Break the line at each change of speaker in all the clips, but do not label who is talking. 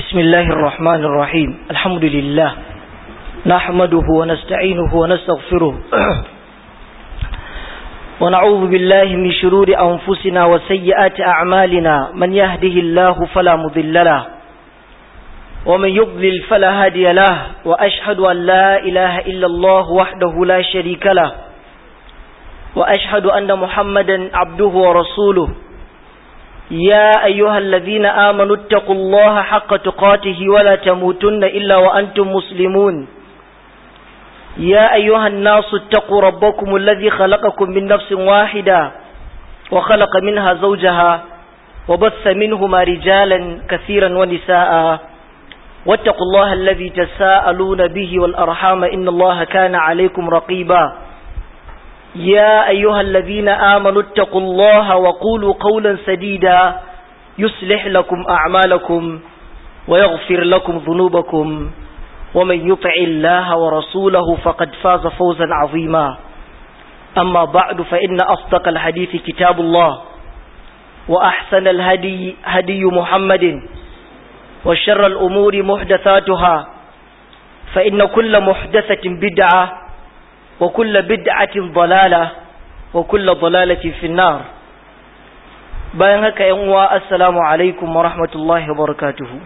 بسم الله الرحمن الرحيم الحمد لله نحمده ونستعينه ونستغفره ونعوذ بالله من شرور أنفسنا وسيئات أعمالنا من يهده الله فلا مضل له ومن يضلل فلا هادي له وأشهد أن لا إله إلا الله وحده لا شريك له وأشهد أن محمدا عبده ورسوله يا أيها الذين آمنوا اتقوا الله حق تقاته ولا تموتن إلا وأنتم مسلمون يا أيها الناس اتقوا ربكم الذي خلقكم من نفس واحدة وخلق منها زوجها وبث منهما رجالا كثيرا ونساء واتقوا الله الذي تساءلون به والأرحام إن الله كان عليكم رقيبا يا أيها الذين آمنوا اتقوا الله وقولوا قولا سديدا يصلح لكم أعمالكم ويغفر لكم ذنوبكم ومن يطع الله ورسوله فقد فاز فوزا عظيما أما بعد فإن أصدق الحديث كتاب الله وأحسن الهدي هدي محمد وشر الأمور محدثاتها فإن كل محدثة بدعة وكل بدعة ضلالة وكل ضلالة في النار bayan haka yan uwa assalamu alaikum wa rahmatullahi wa barakatuhu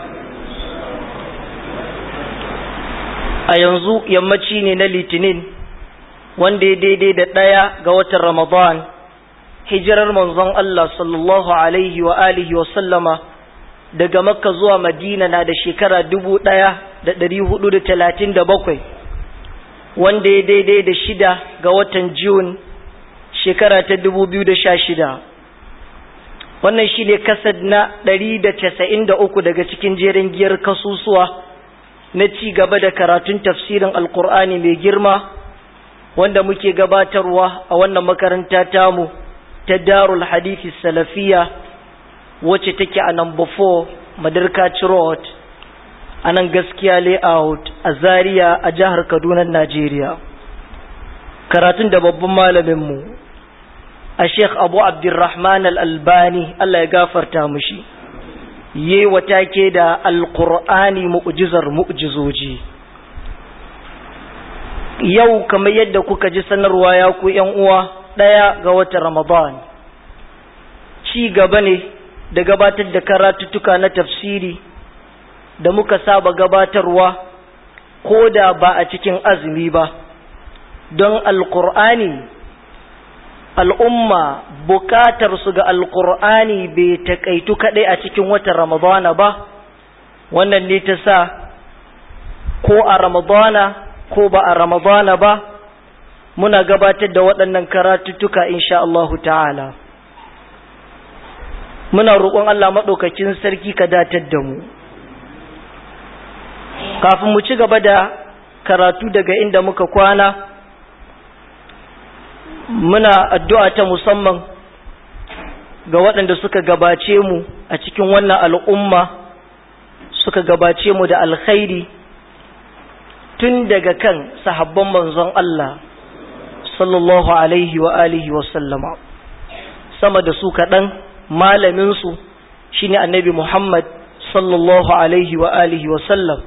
a yanzu yammaci ne na litinin wanda ya daidai da ɗaya ga watan ramadan hijirar manzon Allah sallallahu alaihi wa alihi wa sallama daga makka zuwa madina na da shekara dubu ɗaya da ɗari hudu da talatin da bakwai wanda ya daidai da shida ga watan Jun shekara ta dubu biyu da sha shida. Wannan shi ne kasad na ɗari da casa'in da uku daga cikin jerin giyar kasusuwa na ci gaba da karatun tafsirin Alƙur'ani mai girma wanda muke gabatarwa a wannan makaranta tamu ta Darul Hadithi Salafiya wacce take a number 4 Madarkaci Road a nan gaskiya layout a zaria a jihar kaduna najeriya karatun da babban malaminmu a sheikh abu abdurrahman al-albani allah ya gafarta mushi yi wata ke da alkur'ani mu'jizar mu'jizoji yau kamar yadda kuka ji sanarwa ya ku yan uwa ɗaya ga watan ramadan ci gaba ne da gabatar da karatuttuka na tafsiri da muka saba gabatarwa ko da ba a cikin azumi ba don alkur'ani al'umma bukatar su ga alkur'ani bai taƙaitu kaɗai a cikin watan ramadana ba wannan ne ta sa ko a ramadana ko ba a ramadana ba muna gabatar da waɗannan karatuttuka insha Allahu ta'ala muna roƙon Allah maɗaukakin sarki ka datar da mu kafin mu ci gaba da karatu daga inda muka kwana muna addu'a ta musamman ga waɗanda suka gabace mu a cikin wannan al'umma suka gabace mu da alkhairi tun daga kan sahabban manzon Allah sallallahu alaihi wa alihi wa sallama sama da su kaɗan malaminsu shine annabi Muhammad sallallahu alaihi wa alihi wa sallam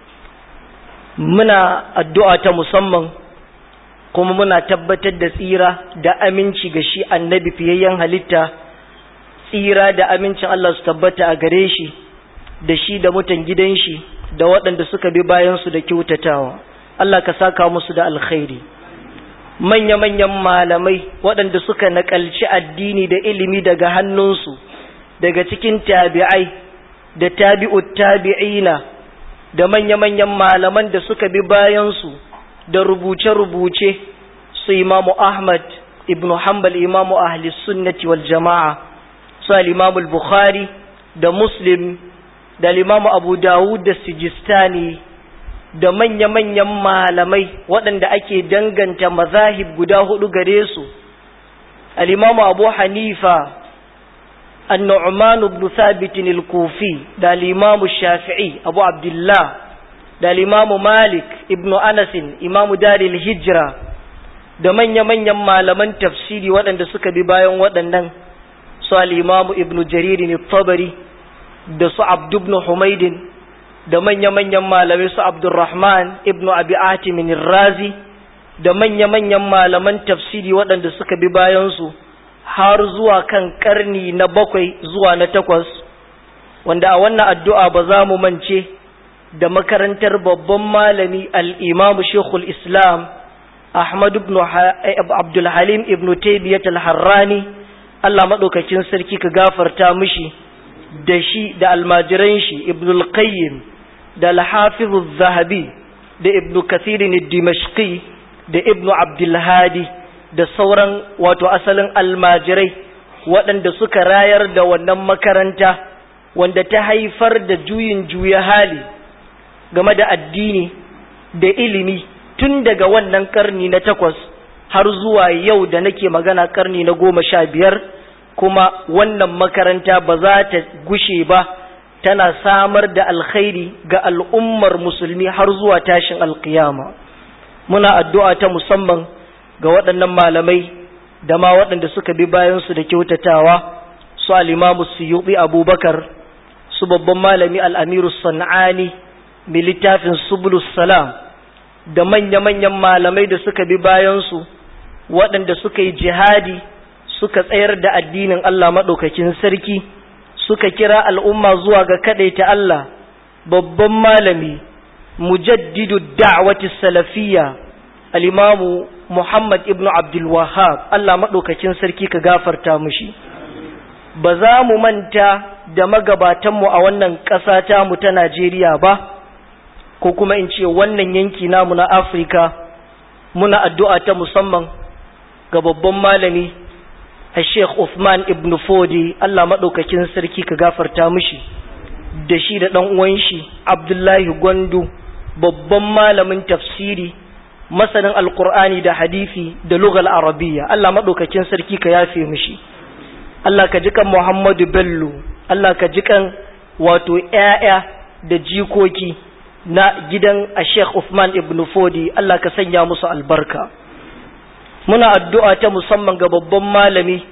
muna addu'a ta musamman kuma muna tabbatar da tsira da aminci ga shi annabi fiyayyen halitta tsira da amincin Allah su tabbata a gare shi da shi da mutan gidan shi da waɗanda suka bi bayansu da kyautatawa Allah ka saka musu da alkhairi manya-manyan malamai waɗanda suka naƙalci addini da ilimi daga hannunsu daga cikin tabi'ai da tabi'ut tabi'ina da manya-manyan malaman da suka bi bayansu da rubuce-rubuce su imamu Ahmad ibn Hanbal imamu ahli sunnati wal jama'a su al-imamu bukhari da Muslim da al-imamu Abu Dawud da Sijistani da manya-manyan malamai waɗanda ake danganta mazahib guda hudu gare su al-imamu Abu Hanifa النعمان بن ثابت الكوفي دا الإمام الشافعي أبو عبد الله دا الإمام مالك ابن أنس إمام دار الهجرة da manya-manyan malaman tafsiri waɗanda suka bi bayan waɗannan su al'imamu ibn jariri ne tabari da su abdubnu humaidin da manya-manyan malamai su abdurrahman ibn abi atimin razi da manya-manyan malaman tafsiri waɗanda suka bi bayansu har zuwa kan ƙarni na bakwai zuwa na takwas wanda a wannan addu'a ba za mu mance da makarantar babban malami al'imamu shekul islam ahmad ibn abdulhalim ibn taibiyat al-harrani allah maɗaukakin sarki ka gafarta mishi da shi da almajiran shi ibn al-qayyim da al-hafiz zahabi da ibn kathirin dimashqi da ibn abdulhadi da sauran wato asalin almajirai waɗanda suka rayar da wannan makaranta wanda ta haifar da juyin juya hali game da addini da ilimi tun daga wannan karni na takwas har zuwa yau da nake magana karni na goma sha biyar kuma wannan makaranta ba za ta gushe ba tana samar da alkhairi ga al'ummar musulmi har zuwa tashin alkiyama muna addu'a ta musamman ga waɗannan malamai da ma waɗanda suka bi bayansu da kyautatawa su alimamu suyuɓi abubakar su babban malami al'amiru sana'ani mai littafin subulus salam da manya-manyan malamai da suka bi bayansu waɗanda suka yi jihadi suka tsayar da addinin Allah maɗaukakin sarki suka kira al'umma zuwa ga kaɗaita Allah babban malami mujaddidu da'wati salafiyya al'imamu Muhammad ibn Abdul Wahab Allah maɗaukakin sarki ka gafarta mushi ba za mu manta da magabatanmu a wannan ƙasa tamu ta Najeriya ba ko kuma in ce wannan yanki namu na Afirka muna addu'a ta musamman ga babban malami a Sheikh Uthman ibn Fodi Allah maɗaukakin sarki ka gafarta mushi da shi da ɗan uwan shi Abdullahi Gwandu babban malamin tafsiri masanin alkur'ani da hadisi da lugal arabiya Allah maɗaukakin sarki ka yafe mishi Allah ka ji kan Muhammadu Bello Allah ka ji kan wato ‘ya'ya da jikoki na gidan a Sheikh Uthman ibn Fodi Allah ka sanya musu albarka muna addu'a ta musamman ga babban malami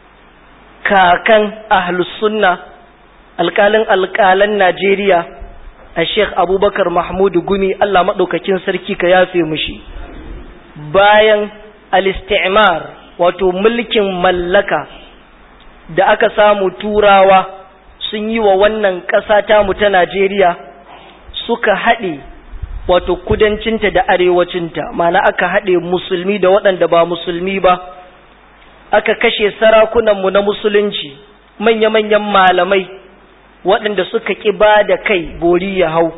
kakan ahlus sunna alƙalin alƙalan Najeriya a Sheikh Abubakar Mahmudu Gumi Allah maɗaukakin sarki ka yafe mushi bayan al-istimar wato mulkin mallaka da aka samu turawa sun yi wa wannan ƙasa tamu ta Najeriya suka haɗe wato kudancinta da arewacinta mana aka haɗe musulmi da waɗanda ba musulmi ba aka kashe sarakunanmu na musulunci manya-manyan malamai waɗanda suka ƙi ba da kai bori ya hau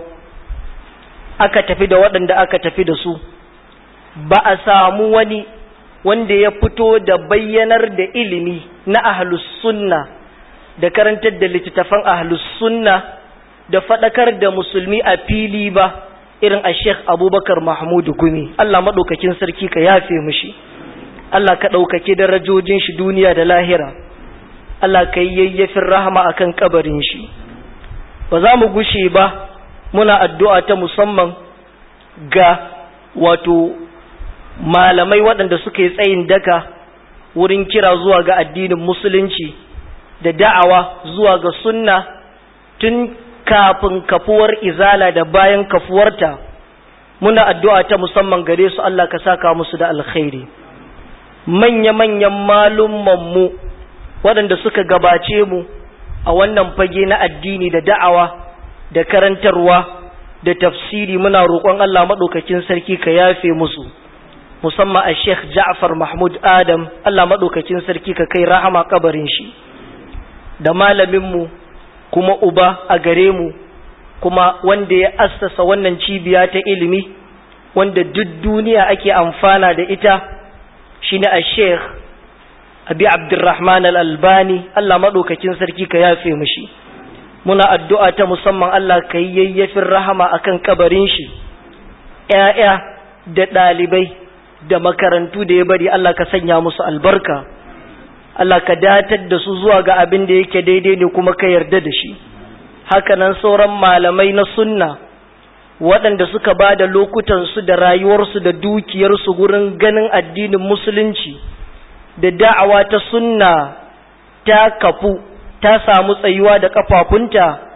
aka tafi da waɗanda aka tafi da su ba a samu wani wanda ya fito da bayyanar da ilimi na ahlus sunna da karantar da littattafan ahlus sunna da faɗakar da musulmi a fili ba irin a sheikh abubakar mahmudu gumi allah maɗaukakin sarki ka yafe mushi allah ka ɗaukaki darajojin shi duniya da lahira allah ka yi yayyafin rahama akan kabarin shi ba za mu gushe ba muna addu'a ta musamman ga wato malamai waɗanda suka yi tsayin daka wurin kira zuwa ga addinin musulunci da da'awa zuwa ga sunna tun kafin kafuwar izala da bayan kafuwarta muna addu'a ta musamman gare su Allah ka saka musu da alkhairi manya-manyan malummanmu waɗanda suka gabace mu a wannan fage na addini da da'awa da karantarwa da tafsiri muna roƙon Allah maɗaukakin sarki ka yafe musu musamman a Sheikh Ja'far Mahmud Adam Allah maɗaukakin sarki ka kai rahama kabarin shi da malaminmu kuma uba a gare mu kuma wanda ya assasa wannan cibiya ta ilimi wanda duk duniya ake amfana da ita shine a Sheikh Abi Abdurrahman Al-Albani Allah maɗaukakin sarki ka yafe mishi muna addu'a ta musamman Allah ka yi yayyafin rahama akan kabarin shi ‘ya'ya da ɗalibai da makarantu da ya bari Allah ka sanya musu albarka Allah ka datar da su zuwa ga abin da yake daidai ne kuma ka yarda da shi hakanan sauran malamai na sunna waɗanda suka ba da lokutansu da rayuwarsu da dukiyarsu gurin ganin addinin musulunci da da'awa ta sunna ta kafu ta samu tsayuwa da kafafunta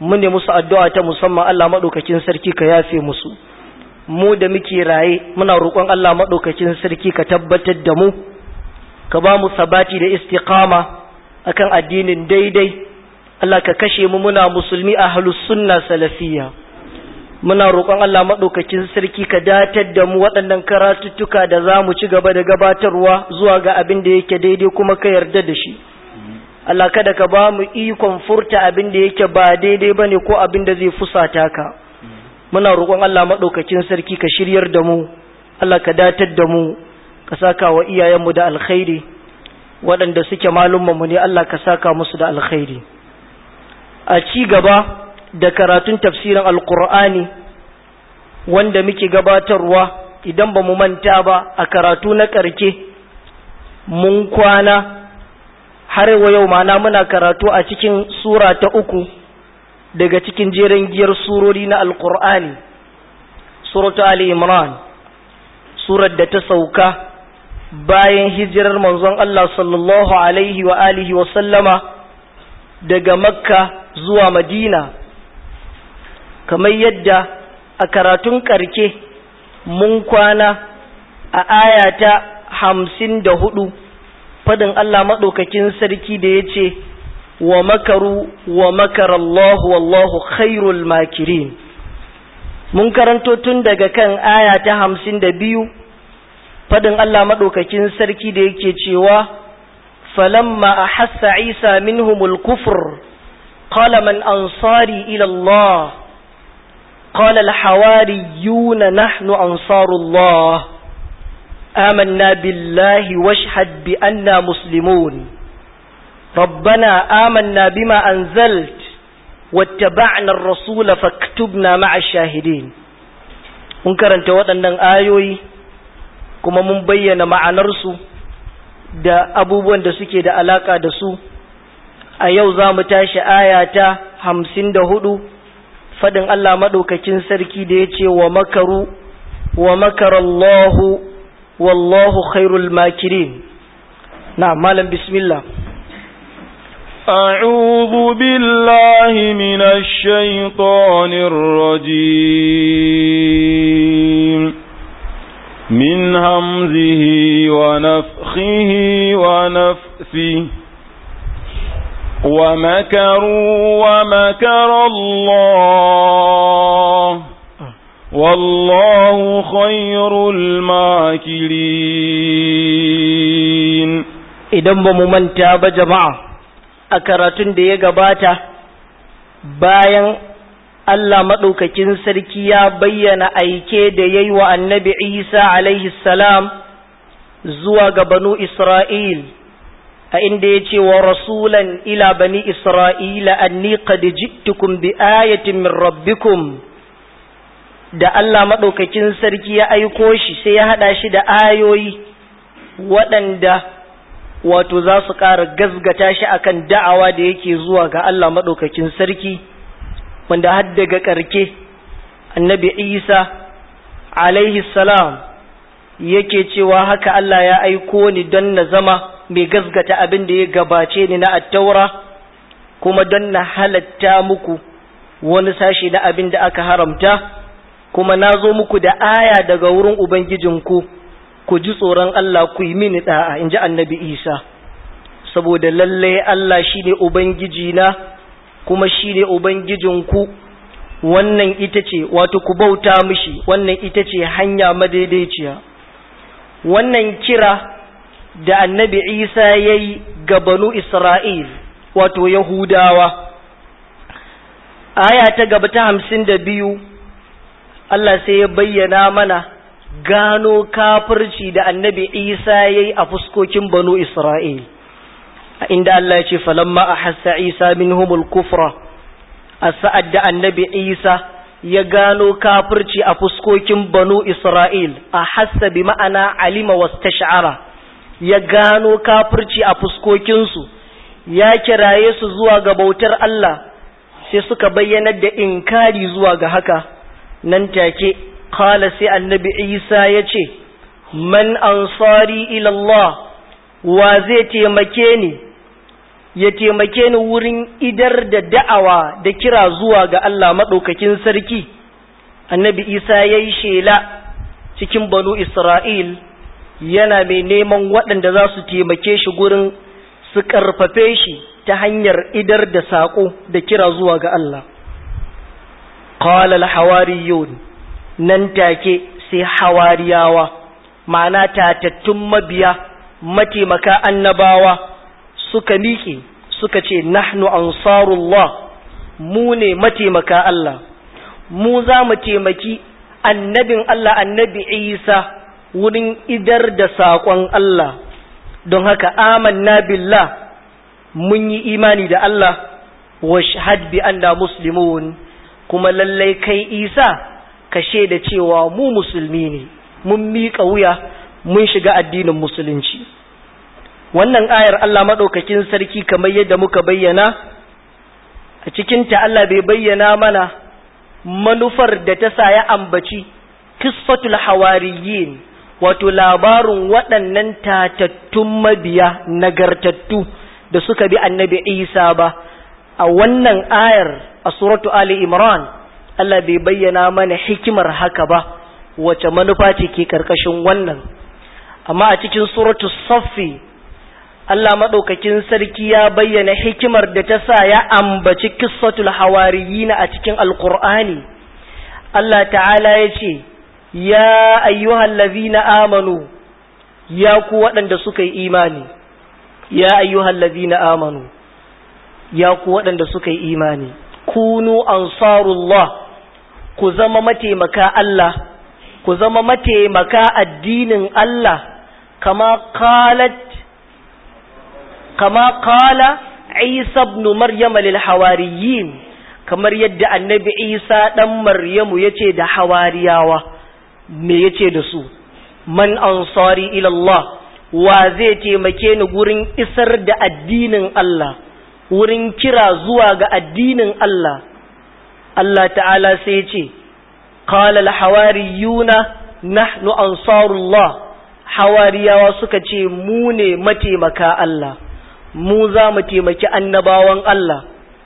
mu ne musu addu'a ta musamman Allah maɗaukakin sarki ka yafe musu mu da muke raye muna roƙon Allah maɗaukakin sarki ka tabbatar da mu ka ba mu sabati da istiqama akan addinin daidai Allah ka kashe mu muna musulmi a halus sunna salafiyya muna roƙon Allah maɗaukakin sarki ka datar da mu waɗannan karatuttuka da za mu ci gaba da gabatarwa zuwa ga abin da yake daidai kuma ka yarda da shi Allah kada ka ba mu ikon furta abin da yake ba daidai ba ne ko abin da zai fusata ka muna roƙon Allah maɗaukakin sarki ka shiryar da mu Allah ka datar da mu ka saka wa iyayenmu da alkhairi waɗanda suke malummanmu ne Allah ka saka musu da alkhairi a ci gaba da karatun tafsirin alkur'ani wanda muke gabatarwa idan ba mu manta ba a karatu na ƙarke mun kwana har wa yau mana muna karatu a cikin sura ta uku daga cikin jerin giyar surori na alkur'ani suratu ali imran surar da ta sauka bayan hijirar manzon Allah sallallahu alaihi wa alihi wa sallama daga makka zuwa madina kamar yadda a karatun karke mun kwana a ayata hamsin da hudu fadin Allah maɗaukakin sarki da ya ce wa makaru wa makarallahu wallahu khairul makirin mun karanto tun daga kan aya ta hamsin da biyu fadin Allah maɗaukakin sarki da yake cewa falamma a hassa isa minhumul kufur قال من أنصاري إلى الله قال الحواريون نحن أنصار الله آمنا بالله واشهد بأننا مسلمون ربنا آمنا بما أنزلت واتبعنا الرسول فاكتبنا مع الشاهدين mun karanta waɗannan ayoyi kuma mun bayyana ma'anarsu da abubuwan da suke da alaƙa da su a yau za mu tashi aya ta hamsin da hudu fadin Allah maɗaukakin sarki da ya ce wa makaru wa makarallahu wallahu khairul makirin na malam bismillah
أعوذ بالله من الشيطان الرجيم من همزه ونفخه ونفثه ومكروا ومكر الله والله خير الماكرين
idan ba mu manta ba jama'a a karatun da ya gabata bayan Allah maɗaukakin sarki ya bayyana aike da ya yi wa annabi Isa alaihi salam zuwa ga banu Isra'il a inda ya ce wa rasulan ila bani Isra'ila anni qad jittukum bi ayatin min rabbikum da Allah maɗaukakin sarki ya aiko shi sai ya haɗa shi da ayoyi waɗanda wato za su ƙara gazgata shi akan da'awa da yake zuwa ga Allah maɗaukakin sarki wanda har daga ƙarke annabi Isa alaihi salam yake cewa haka Allah ya aiko ni don na zama mai gazgata abin da ya gabace ni na attaura kuma don na halatta muku wani sashi na abin da aka haramta kuma na zo muku da aya daga wurin Ubangijinku ku ji tsoron Allah ku yi mini ɗa'a in ji annabi Isa saboda lallai Allah shi ne Ubangiji na kuma shi ne Ubangijinku wannan ita ce wato ku bauta mishi wannan ita ce hanya madaidaiciya wannan kira da annabi Isa ya yi ga banu Isra'il wato Yahudawa aya ta gaba ta hamsin da biyu Allah sai ya bayyana mana gano kafirci da annabi Isa ya yi a fuskokin banu Isra'il, a inda Allah ya ce, falamma a hassa Isa min humul kufra, a sa'ad da annabi Isa ya gano kafirci a fuskokin banu Isra'il, a hassa bi ma'ana alima wasu sha'ara, ya gano kafirci a fuskokinsu, ya kiraye su zuwa ga bautar Allah, sai suka bayyanar da inkari zuwa ga haka, nan take. قال سي النبي عيسى يتي من أنصاري إلى الله وزيتي مكيني ya taimake ni wurin idar da da'awa da kira zuwa ga Allah maɗaukakin sarki annabi isa ya yi shela cikin banu isra'il yana mai neman waɗanda za su taimake shi gurin su ƙarfafe shi ta hanyar idar da saƙo da kira zuwa ga Allah qala al-hawariyun nan take sai hawariyawa ma'ana tatattun mabiya mataimaka annabawa suka miƙe suka ce nahnu ansarullah mu ne mataimaka Allah mu za mu taimaki annabin Allah annabi Isa wurin idar da saƙon Allah don haka amanna billah mun yi imani da Allah wa shahad bi anna muslimun kuma lallai kai Isa ka shaida cewa mu musulmi ne mun miƙa wuya mun shiga addinin musulunci wannan ayar Allah maɗaukakin sarki kamar yadda muka bayyana a cikinta Allah bai bayyana mana manufar da ta sa ya ambaci kisfatul hawariyin wato labarin waɗannan tatattun mabiya nagartattu da suka bi annabi Isa ba a wannan ayar a suratu Ali Imran Allah bai bayyana mana hikimar haka ba wace manufa ce ke karkashin wannan amma a cikin suratu Saffi Allah maɗaukakin sarki ya bayyana hikimar da ta sa ya ambaci kissatul hawariyina a cikin alkur'ani Allah ta'ala ya ce ya ayyuhal ladhina amanu ya ku waɗanda suka yi imani ya ayyuhal ladhina amanu ya ku waɗanda suka yi imani kunu ansarullah ku zama mataimaka Allah ku zama mataimaka addinin Allah kama qalat kama qala Isa ibn Maryam lil hawariyin kamar yadda annabi Isa dan Maryamu yace da hawariyawa me yace da su man ansari ila Allah wa zai taimake ni gurin isar da addinin Allah wurin kira zuwa ga addinin Allah Allah ta'ala sai ce qala al hawariyuna nahnu ansarullah hawariyawa suka ce mu ne mataimaka Allah mu za mu taimaki annabawan Allah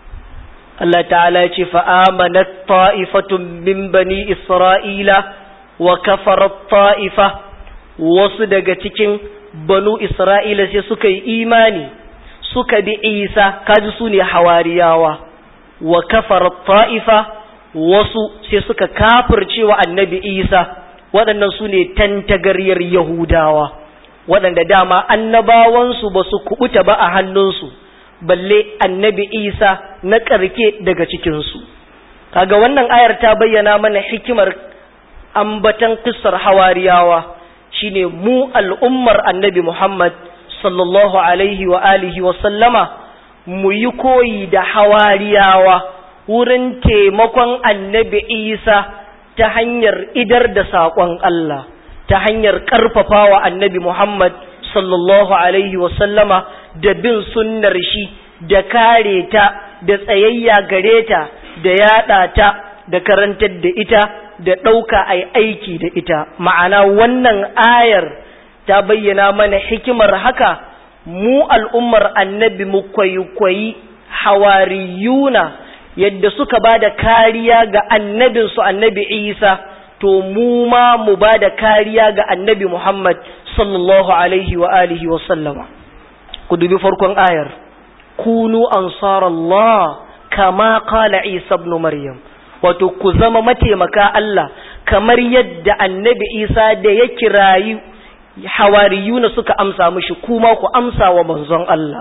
Allah ta'ala ya ce fa'amanat ta'ifatun min bani Isra'ila wa kafarat ta'ifa wasu daga cikin banu Isra'ila sai suka yi imani suka bi Isa kaji su ne hawariyawa wa kafarat ta'ifa wasu sai suka kafircewa annabi Isa waɗannan su ne tantagaryar Yahudawa waɗanda dama annabawansu ba su kubuta ba a hannunsu balle annabi isa na ƙarke daga cikinsu kaga wannan ayar ta bayyana mana hikimar ambatan kissar hawariyawa shine mu al'ummar annabi muhammad sallallahu alaihi wa alihi wa sallama mu yi koyi da hawariyawa wurin taimakon annabi isa ta hanyar idar da saƙon allah ta hanyar ƙarfafawa annabi Muhammad sallallahu Alaihi wasallama da bin sunnar shi da kare ta da tsayayya gare ta da yaɗa ta da karantar da ita da ɗauka a aiki da ita ma'ana wannan ayar ta bayyana mana hikimar haka mu al'ummar annabi mu kwaikwayi hawariyuna yadda suka ba da kariya ga annabinsu annabi isa to mu ma mu ba da kariya ga annabi Muhammad sallallahu alaihi wa alihi wa sallama ku dubi farkon ayar kunu ansarallah kama qala Isa ibn Maryam wato ku zama mataimaka Allah kamar yadda annabi Isa da ya kirayi hawariyuna suka amsa mishi kuma ku amsa wa manzon Allah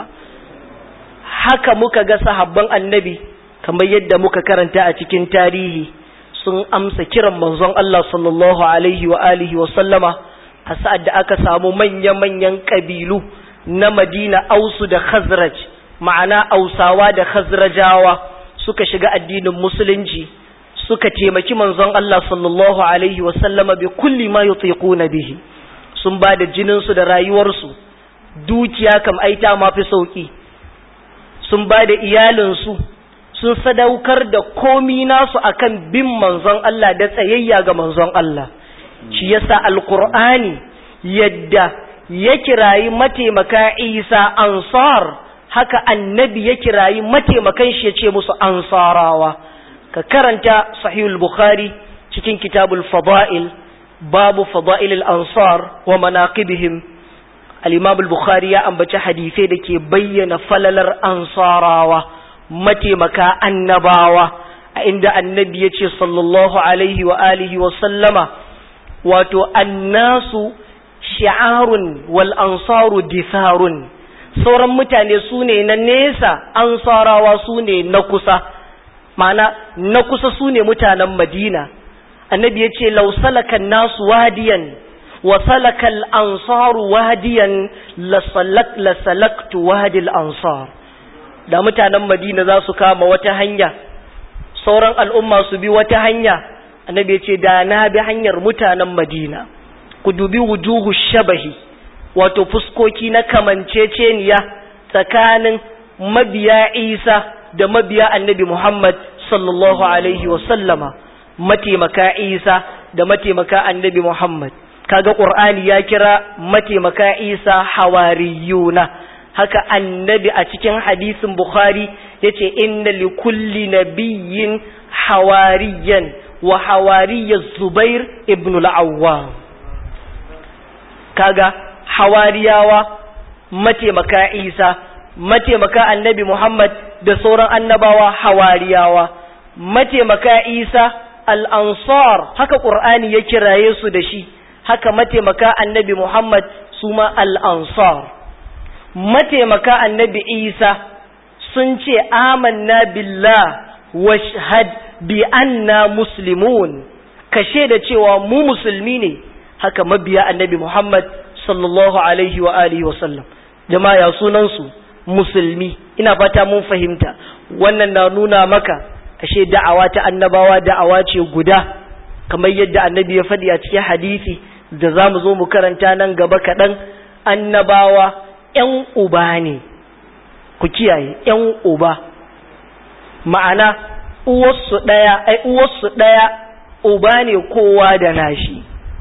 haka muka ga sahabban annabi kamar yadda muka karanta a cikin tarihi sun amsa kiran manzon Allah sallallahu alaihi wa alihi wa sallama a sa'ad da aka samu manya-manyan kabilu na Madina Ausu da Khazraj ma'ana Ausawa da Khazrajawa suka shiga addinin musulunci suka taimaki manzon Allah sallallahu alaihi wa sallama bi kulli ma yutiquna bihi sun ba da jinin su da rayuwarsu dukiya kam aita ma fi sauki sun ba da iyalinsu sun sadaukar da komi nasu akan bin manzon Allah da tsayayya ga manzon Allah shi yasa alqur'ani yadda ya kirayi mataimaka Isa ansar haka annabi ya kirayi mataimakan shi ya ce musu ansarawa ka karanta sahihul bukhari cikin kitabul fada'il babu fada'il ansar wa manaqibihim al-imam al-bukhari ya ambaci hadisai da ke bayyana falalar ansarawa mataimaka annabawa a inda annabi ya ce sallallahu alaihi wa alihi wa sallama wato annasu shi'arun wal ansaru ditharun sauran mutane su ne na nesa ansarawa su ne na kusa ma'ana na kusa su ne mutanen madina annabi ya ce lausalakan nasu wadiyan wa salakal ansaru wadiyan lasalaktu wadil ansar da mutanen madina za su kama wata hanya sauran al'umma su bi wata hanya annabi ya ce da na bi hanyar mutanen madina ku dubi wujuhu shabahi wato fuskoki na kamanceceniya tsakanin mabiya isa da mabiya annabi muhammad sallallahu alaihi wasallama mataimaka isa da mataimaka annabi muhammad kaga qur'ani ya kira mataimaka isa hawariyuna haka annabi a cikin hadisin bukhari yace inna li kulli nabiyyin hawariyan wa hawariyya zubair ibn al-awwam kaga hawariyawa mataimaka isa mataimaka annabi muhammad da sauran annabawa hawariyawa mataimaka isa al-ansar haka qur'ani ya kiraye su da shi haka mataimaka annabi muhammad su ma al-ansar mataimaka annabi isa sun ce amanna billah washhad bi anna muslimun kashe da cewa mu musulmi ne haka mabiya annabi muhammad sallallahu alaihi wa alihi wa sallam jama'a ya sunan su musulmi ina fata mun fahimta wannan na nuna maka ashe da'awa ta annabawa da'awa ce guda kamar yadda annabi ya faɗi a cikin hadisi da za mu zo mu karanta nan gaba kaɗan annabawa ‘yan uba ne ku kiyaye ‘yan uba ma'ana uwarsu ɗaya ai uwarsu ɗaya uba ne kowa da nashi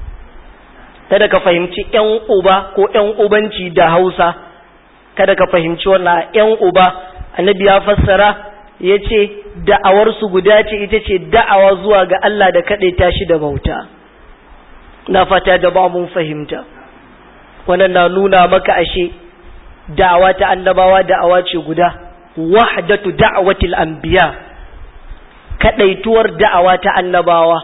kada ka fahimci ‘yan uba ko ‘yan ubanci da hausa kada ka fahimci wannan ‘yan uba annabi ya fassara ya ce da'awarsu guda ce ita ce da'awa zuwa ga Allah da kaɗai tashi da bauta na fata da ba mun fahimta wannan na nuna maka ashe da'awa ta annabawa da'awa ce guda wahdatu da'watil anbiya kadaituwar da'awa ta annabawa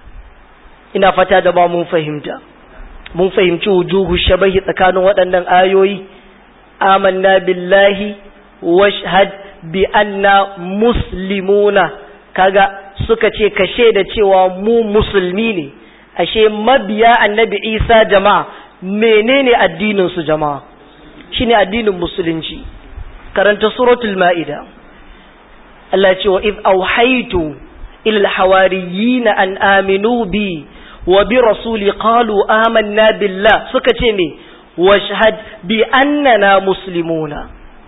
ina fata da ba mun fahimta mun fahimci wujuhu shabahi tsakanin waɗannan ayoyi amanna billahi washhad bi anna muslimuna kaga suka ce kashe da cewa mu musulmi ne ashe mabiya annabi isa jama'a menene addinin su jama'a shine addinin musulunci karanta suratul ma'ida Allah ce wa iz auhaitu ila alhawariyin an aminu bi wa bi rasuli qalu amanna billah suka ce me washhad bi annana muslimuna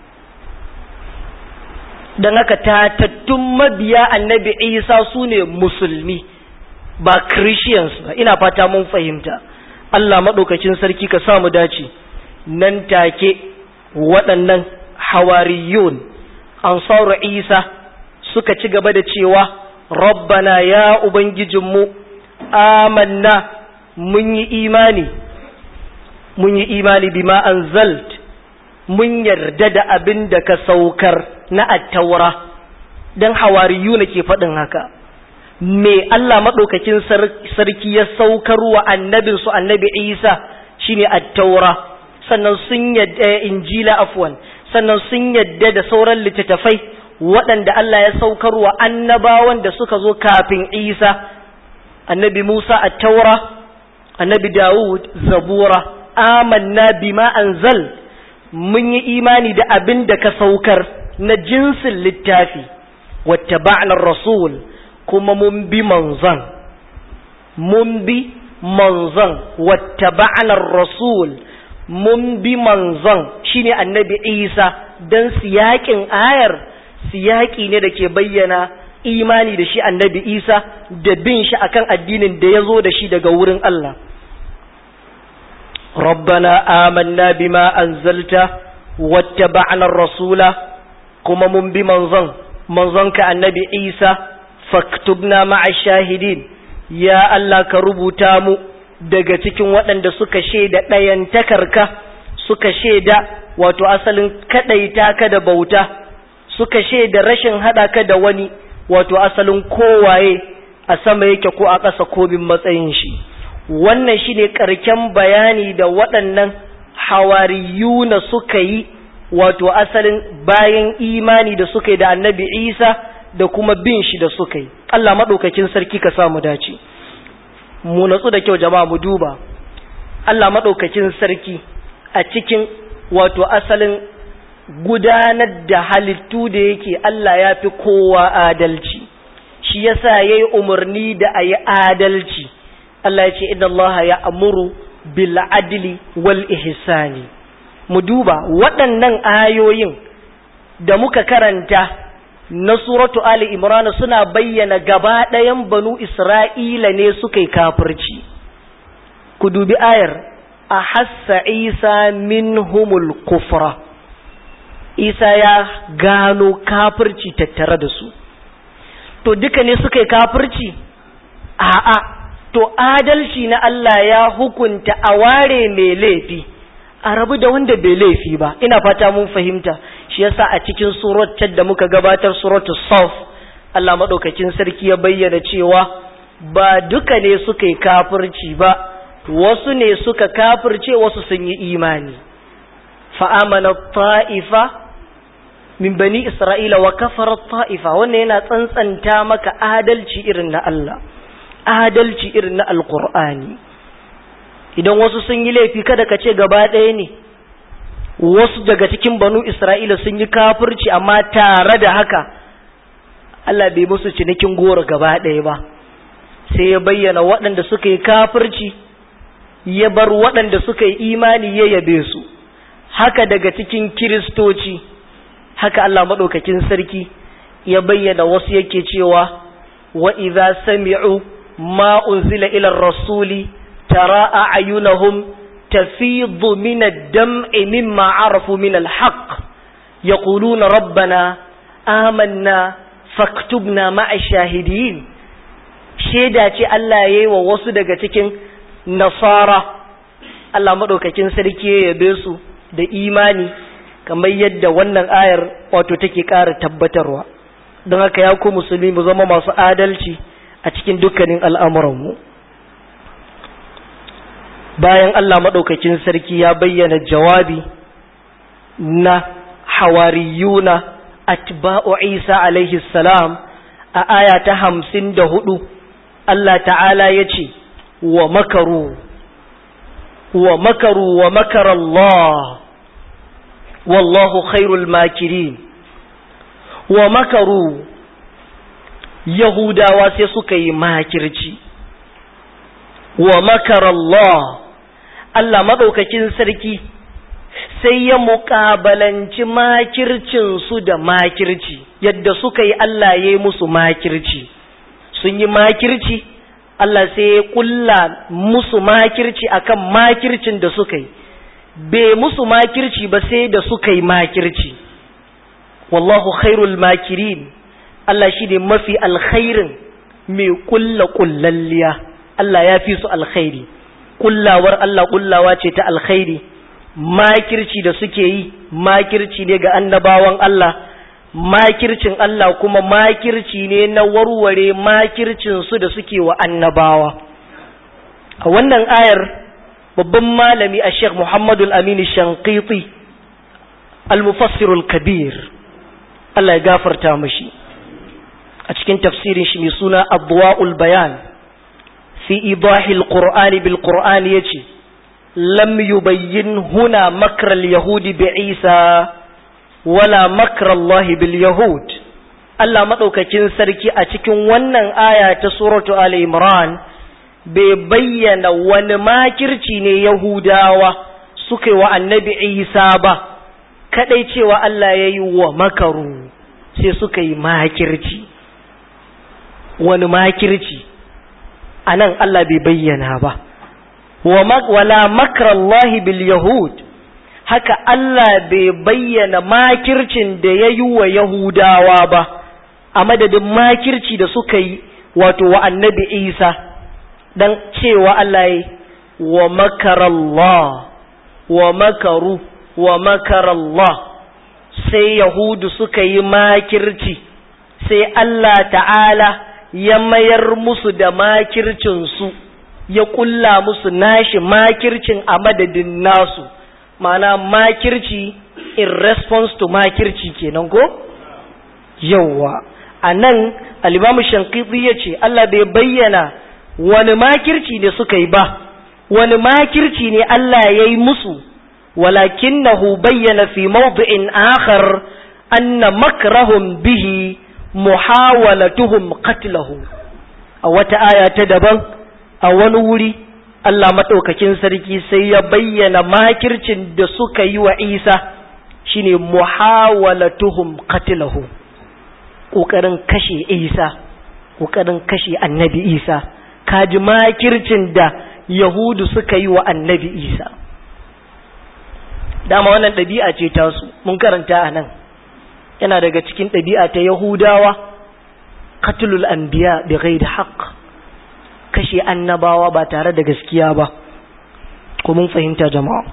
dan haka tatattun mabiya annabi Isa sune musulmi ba christians ba ina fata mun fahimta Allah madaukakin sarki ka samu dace nan take waɗannan hawariyun ansaru isa suka ci gaba da cewa rabbana ya ubangijinmu amanna mun yi imani mun yi imani bima anzalt mun yarda da abin da ka saukar na attaura don hawariyuna ke faɗin haka me Allah maɗaukakin sarki ya saukar wa annabinsu annabi isa shine attaura sannan sun yadda injila afwan sannan sun yadda da sauran littattafai waɗanda Allah ya saukar wa annabawan da suka zo kafin Isa annabi Musa a taura annabi Dawud zabura amanna bima anzal mun yi imani da abin da ka saukar na jinsin littafi wattaba'na rasul kuma mun bi manzon mun bi manzon wattaba'na rasul mun bi manzon shine annabi Isa dan siyakin ayar siyaki ne da ke bayyana imani da shi annabi Isa da bin shi akan addinin da ya zo da shi daga wurin Allah Rabbana amanna bima anzalta wattaba'na rasula kuma mun bi manzon manzonka annabi Isa faktubna ma'a shahidin ya Allah ka rubuta mu daga cikin waɗanda suka shaida ɗayan takarka suka shaida wato asalin kaɗaita ka da bauta suka shaida rashin haɗa ka da wani wato asalin kowaye a sama yake ko a ƙasa ko bin matsayin shi wannan shine ƙarken bayani da waɗannan hawariyuna suka yi wato asalin bayan imani da suka yi da annabi isa da kuma bin shi da suka yi allah maɗaukakin sarki ka samu dace mu natsu da kyau jama'a mu duba allah maɗaukakin sarki a cikin wato asalin gudanar da halittu da yake allah ya fi kowa adalci shi yasa ya yi umarni da a yi adalci allah ya ce inna allaha ya amuru bil adli wal ihsani mu duba waɗannan ayoyin da muka karanta na suratu Ali Imran suna bayyana gaba ɗayan banu Isra'ila ne suka yi kafirci. Ku dubi ayar, a hassa Isa minhumul kufra. Isa ya gano kafirci tattare da su. To duka ne suka yi kafirci? A'a, to adalci na Allah ya hukunta a ware mai laifi. a rabu da wanda bai laifi ba ina fata mun fahimta shi yasa a cikin surat da muka gabatar suratul saf Allah madaukakin sarki ya bayyana cewa ba duka ne suka yi kafirci ba wasu ne suka kafirce wasu sun yi imani fa amana ta'ifa min bani isra'ila wa kafara ta'ifa wannan yana tsantsanta maka adalci irin na Allah adalci irin na alqur'ani idan wasu sun yi laifi kada ka ce gaba ɗaya ne wasu daga cikin banu isra'ila sun yi kafirci amma tare da haka Allah bai musu cinikin goro gaba ɗaya ba sai ya bayyana waɗanda suka yi kafirci ya bar waɗanda suka yi imani ya yabe su haka daga cikin kiristoci haka Allah maɗaukakin sarki ya bayyana wasu yake cewa wa idza sami'u ma unzila ila rasuli ترى أعينهم تفيض من الدمع مما عرفوا من الحق يقولون ربنا آمنا فاكتبنا مع الشاهدين shaida ce Allah ya yi wa wasu daga cikin nasara Allah maɗaukakin sarki ya yabe su da imani kamar yadda wannan ayar wato take ƙara tabbatarwa don haka ya ku musulmi mu zama masu adalci a cikin dukkanin al'amuranmu bayan Allah maɗaukakin sarki ya bayyana jawabi na hawariyuna atba'u Isa alaihi salam a aya ta hamsin da hudu Allah ta'ala ya ce wa makaru wa makaru wa makarallah wallahu khairul makirin wa makaru yahudawa sai suka yi makirci wa makarallah Allah maɗaukakin sarki sai ya muƙabalanci makircinsu da makirci yadda suka yi Allah ya yi musu makirci sun yi makirci Allah sai ya ƙulla musu makirci akan makircin da suka yi bai musu makirci ba sai da suka yi makirci wallahu khairul makirin Allah shi ne mafi alkhairin mai ƙulla ƙullalliya Allah ya fi su alkhairi kullawar Allah kullawa ce ta alkhairi makirci da suke yi makirci ne ga annabawan Allah makircin Allah kuma makirci ne na warware makircin su da suke wa annabawa a wannan ayar babban malami a Sheikh Muhammadu Aminu Shankiti al-mufassirul kabir Allah ya gafarta mashi a cikin tafsirin shi mai suna Adwa'ul Bayan في إيضاح القرآن بالقرآن يجي لم يبين هنا مكر اليهود بعيسى ولا مكر الله باليهود Allah maɗaukakin sarki a cikin wannan aya ta suratu Ali Imran bai bayyana wani makirci ne Yahudawa suka yi wa annabi Isa ba, kaɗai cewa Allah ya yi wa makaru sai suka yi makirci. Wani makirci a nan Allah bai bayyana ba, wala makarallahi bil Yahud, haka Allah bai bayyana makircin da ya yi wa Yahudawa ba a madadin makirci da suka yi wato wa annabi Isa dan cewa Allah ya wa makarallah wa makaru wa makarallah sai Yahudu suka yi makirci sai Allah ta'ala ya mayar musu da makircinsu ya kulla musu nashi makircin a madadin nasu ma'ana makirci in response to makirci kenan ko yawwa a nan alimamu shankiti ya ce Allah bai bayyana wani makirci ne suka yi ba wani makirci ne Allah ya yi musu walakinahu bayyana fi mawdi'in akhar anna makrahum bihi muhawalatuhum qatlahu a wata aya ta daban a wani wuri Allah maɗaukakin sarki sai ya bayyana makircin da suka yi wa Isa shine muhawalatuhum qatlahu ƙoƙarin kashe Isa ƙoƙarin kashe annabi Isa kaji makircin da Yahudu suka yi wa annabi Isa dama wannan ɗabi'a ce tasu mun karanta a nan yana daga cikin ɗabi'a ta Yahudawa qatlul anbiya bi ghairi haqq kashe annabawa ba tare da gaskiya ba ko mun fahimta jama'a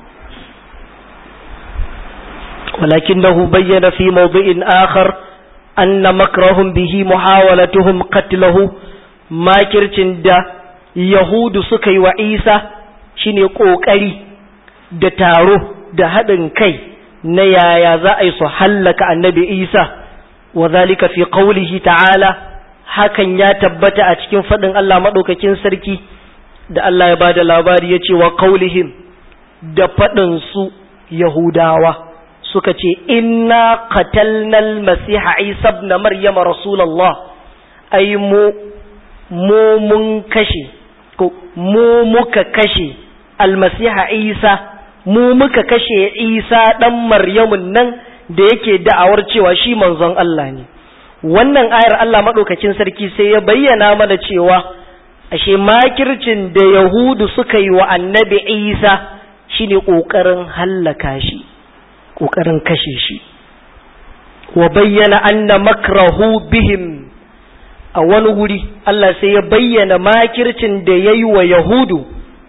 walakinahu bayyana fi mawdi'in akhar anna makrahum bihi muhawalatuhum qatluhu makircin da yahudu suka yi wa Isa shine kokari da taro da haɗin kai na yaya za a yi su hallaka annabi Isa wa zalika fi qawlihi ta'ala hakan ya tabbata a cikin faɗin Allah maɗaukakin sarki da Allah ya ba da labari ya ce wa kaulihim da faɗinsu Yahudawa suka ce inna qatalnal masiha Isa ibn Maryam Rasulullah ai mu mu mun kashe ko mu muka kashe almasiha Isa mu muka kashe Isa dan Maryamun nan da yake da'awar cewa shi manzon Allah ne wannan ayar Allah maɗaukakin sarki sai ya bayyana mana cewa ashe makircin da Yahudu suka yi wa annabi Isa shine ƙoƙarin hallaka shi ƙoƙarin kashe shi wa bayyana anna makrahu bihim a wani wuri Allah sai ya bayyana makircin da ya yi wa Yahudu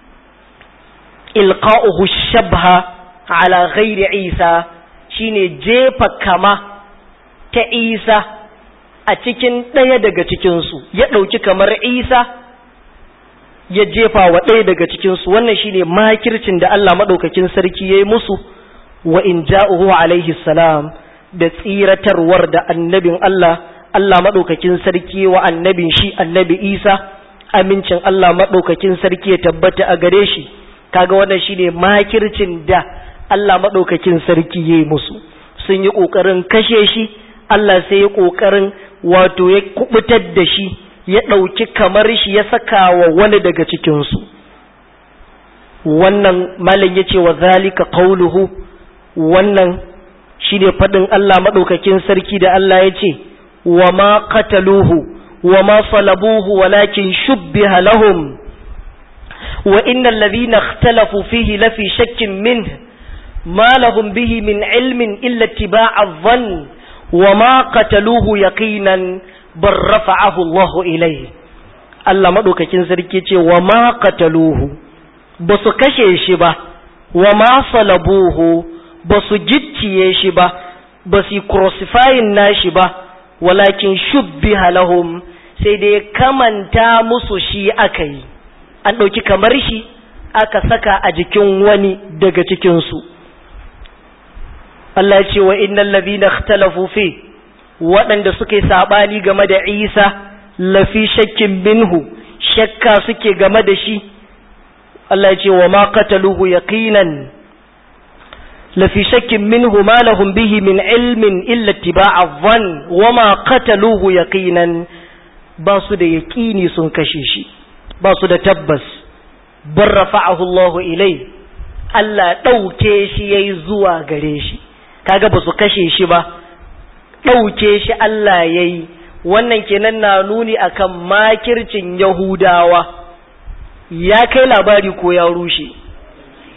ilqa'uhu shabha ala ghairi Isa shine jefa kama ta Isa a cikin ɗaya daga cikinsu ya ɗauki kamar isa ya jefa wa ɗaya daga cikinsu wannan shine makircin da Allah maɗaukakin sarki ya yi musu wa in ja'uhu alaihi salam da tsiratarwar da annabin Allah Allah maɗaukakin sarki wa annabin shi annabi isa amincin Allah maɗaukakin sarki ya tabbata a gare shi kaga wannan shine makircin da Allah maɗaukakin sarki ya yi musu sun yi ƙoƙarin kashe shi Allah sai ya ƙoƙarin wato ya kubutar da shi ya ɗauki kamar shi ya saka wa wani daga cikinsu wannan malam ya ce wa zalika qauluhu wannan shi ne faɗin Allah maɗaukakin sarki da Allah ya ce wa ma qataluhu wa ma salabuhu walakin shubbiha lahum wa innal ladhina ikhtalafu fihi lafi shakkin min ma lahum bihi min ilmin illa ittiba'a dhann وما قتلوه يقينا بل رفعه الله إليه Allah maɗaukakin sarki ce wa ma qataluhu ba su kashe shi ba wa ma salabuhu ba su gicciye shi ba ba su crucifying nashi ba walakin shubbiha lahum sai dai kamanta musu shi aka yi an ɗauki kamar shi aka saka a jikin wani daga cikinsu Allah ce wa innal ladhina ikhtalafu fi waɗanda suke sabani game da Isa lafi shakkin minhu shakka suke game da shi Allah ce wa ma qataluhu yaqinan lafi shakkin minhu ma lahum bihi min ilmin illa ittiba'a dhann wa ma qataluhu yaqinan ba su da yaqini sun kashe shi ba su da tabbas bar rafa'ahu Allah ilai Allah ɗauke shi yayi zuwa gare shi kaga ba su kashe shi ba ɗauke shi Allah ya yi wannan kenan na nuni akan makircin Yahudawa ya kai labari ko ya rushe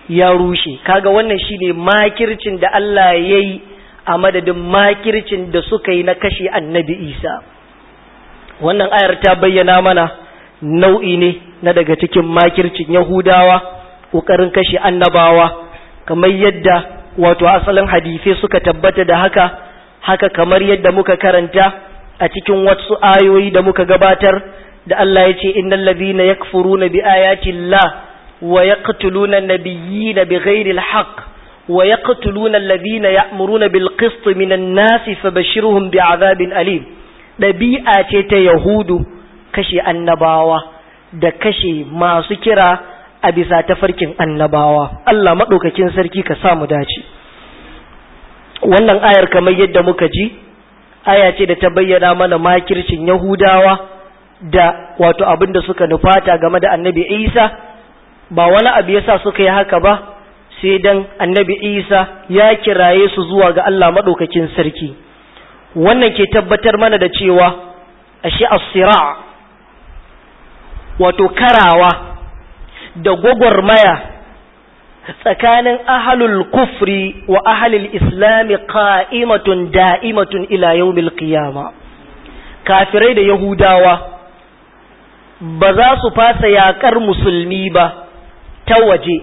ya rushe kaga wannan shine makircin da Allah ya yi a madadin makircin da suka yi na kashe annabi isa wannan ayar ta bayyana mana nau'i ne na daga cikin makircin yahudawa ƙoƙarin kashe annabawa kamar yadda wato asalin hadisai suka tabbata da haka haka kamar yadda muka karanta a cikin wasu ayoyi da muka gabatar da Allah ya ce innal ladhina yakfuruna bi ayati llah wa yaqtuluna an-nabiyyina bighairi al-haqq wa yaqtuluna alladhina ya'muruna bil qist minan nasi fabashshirhum bi'adhabin alim dabi'a ce ta yahudu kashe annabawa da kashe masu kira a bisa tafarkin annabawa Allah madaukakin sarki ka sa mu dace wannan ayar kamar yadda muka ji aya ce da ta bayyana mana makircin yahudawa da wato abin da suka nufata game da annabi isa ba wani abu yasa suka yi haka ba sai dan annabi isa ya kiraye su zuwa ga allah maɗaukakin sarki wannan ke tabbatar mana da cewa ashe asira wato karawa da gwagwarmaya tsakanin ahalul kufri wa ahalul islami qa'imatun da'imatun ila yawmil qiyama kafirai da yahudawa ba za su fasa yakar musulmi ba ta waje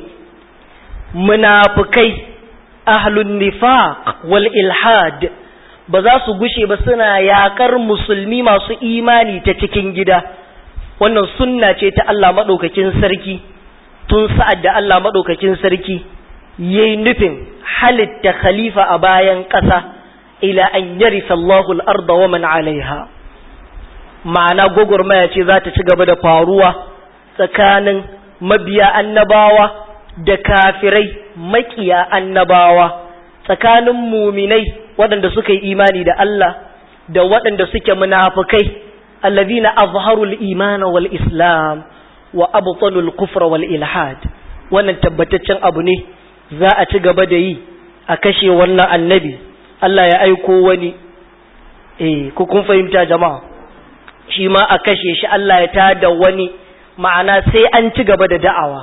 munafikai ahlun nifaq wal ilhad ba za su gushe ba suna yakar musulmi masu imani ta cikin gida wannan sunna ce ta Allah madaukakin sarki tun sa'ad da Allah maɗaukakin sarki ya yi nufin halitta khalifa a bayan ƙasa ila an yari sallahu al'arda wa man alaiha ma'ana gwagwarmaya ce za ta ci gaba da faruwa tsakanin mabiya annabawa da kafirai makiya annabawa tsakanin muminai waɗanda suka yi imani da Allah da waɗanda suke munafukai allazina azharul imana wal islam wa abtalul kufra wal ilhad wannan tabbataccen abu ne za a ci gaba da yi a kashe wannan annabi Allah ya aiko wani eh ku kun fahimta jama'a shi ma a kashe shi Allah ya tada wani ma'ana sai an ci gaba da da'awa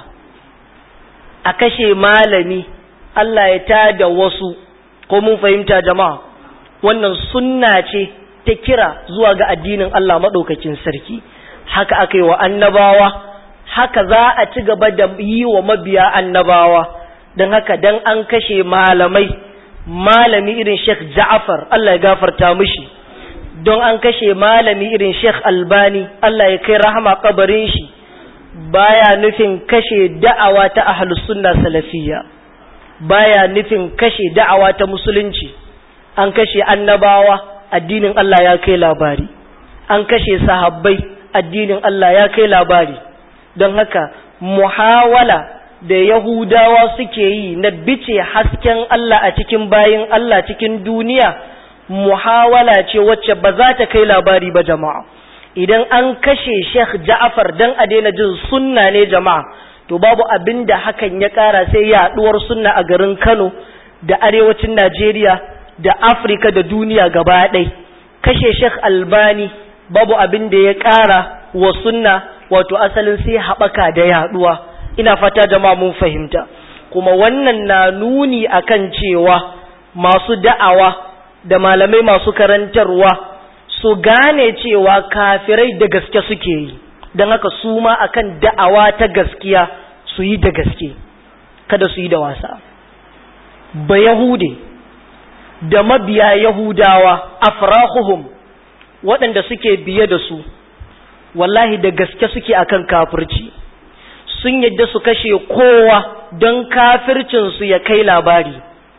a kashe malami Allah ya tada wasu ko mun fahimta jama'a wannan sunna ce ta kira zuwa ga addinin Allah madaukakin sarki haka aka yi wa annabawa haka za a ci gaba da yi wa mabiya annabawa don haka dan an kashe malamai malami irin Sheikh Ja'far Allah ya gafarta mishi don an kashe malami irin Sheikh Albani Allah ya kai rahama kabarin shi baya nufin kashe da'awa ta ahlus sunna salafiyya baya nufin kashe da'awa ta musulunci an kashe annabawa addinin Allah ya kai labari an kashe sahabbai addinin Allah ya kai labari don haka muhawala da Yahudawa suke yi na bice hasken Allah a cikin bayin Allah cikin duniya muhawala ce wacce ba za ta kai labari ba jama'a idan an kashe Sheikh Ja'far dan a daina jin sunna ne jama'a to babu abin da hakan ya kara sai yaduwar sunna a garin Kano da arewacin Najeriya da Afirka da duniya gaba ɗaya kashe Sheikh Albani babu abin da ya kara wa sunna wato asalin sai haɓaka da yaduwa ina fata jama'a mun fahimta kuma wannan na nuni akan cewa masu da'awa da malamai masu karantarwa su gane cewa kafirai da gaske suke yi don haka su ma akan da'awa ta gaskiya su yi da gaske kada su yi da wasa ba yahude da mabiya yahudawa afrahuhum waɗanda suke biye da su wallahi da gaske suke akan kafirci sun yadda su kashe kowa don kafircinsu ya kai labari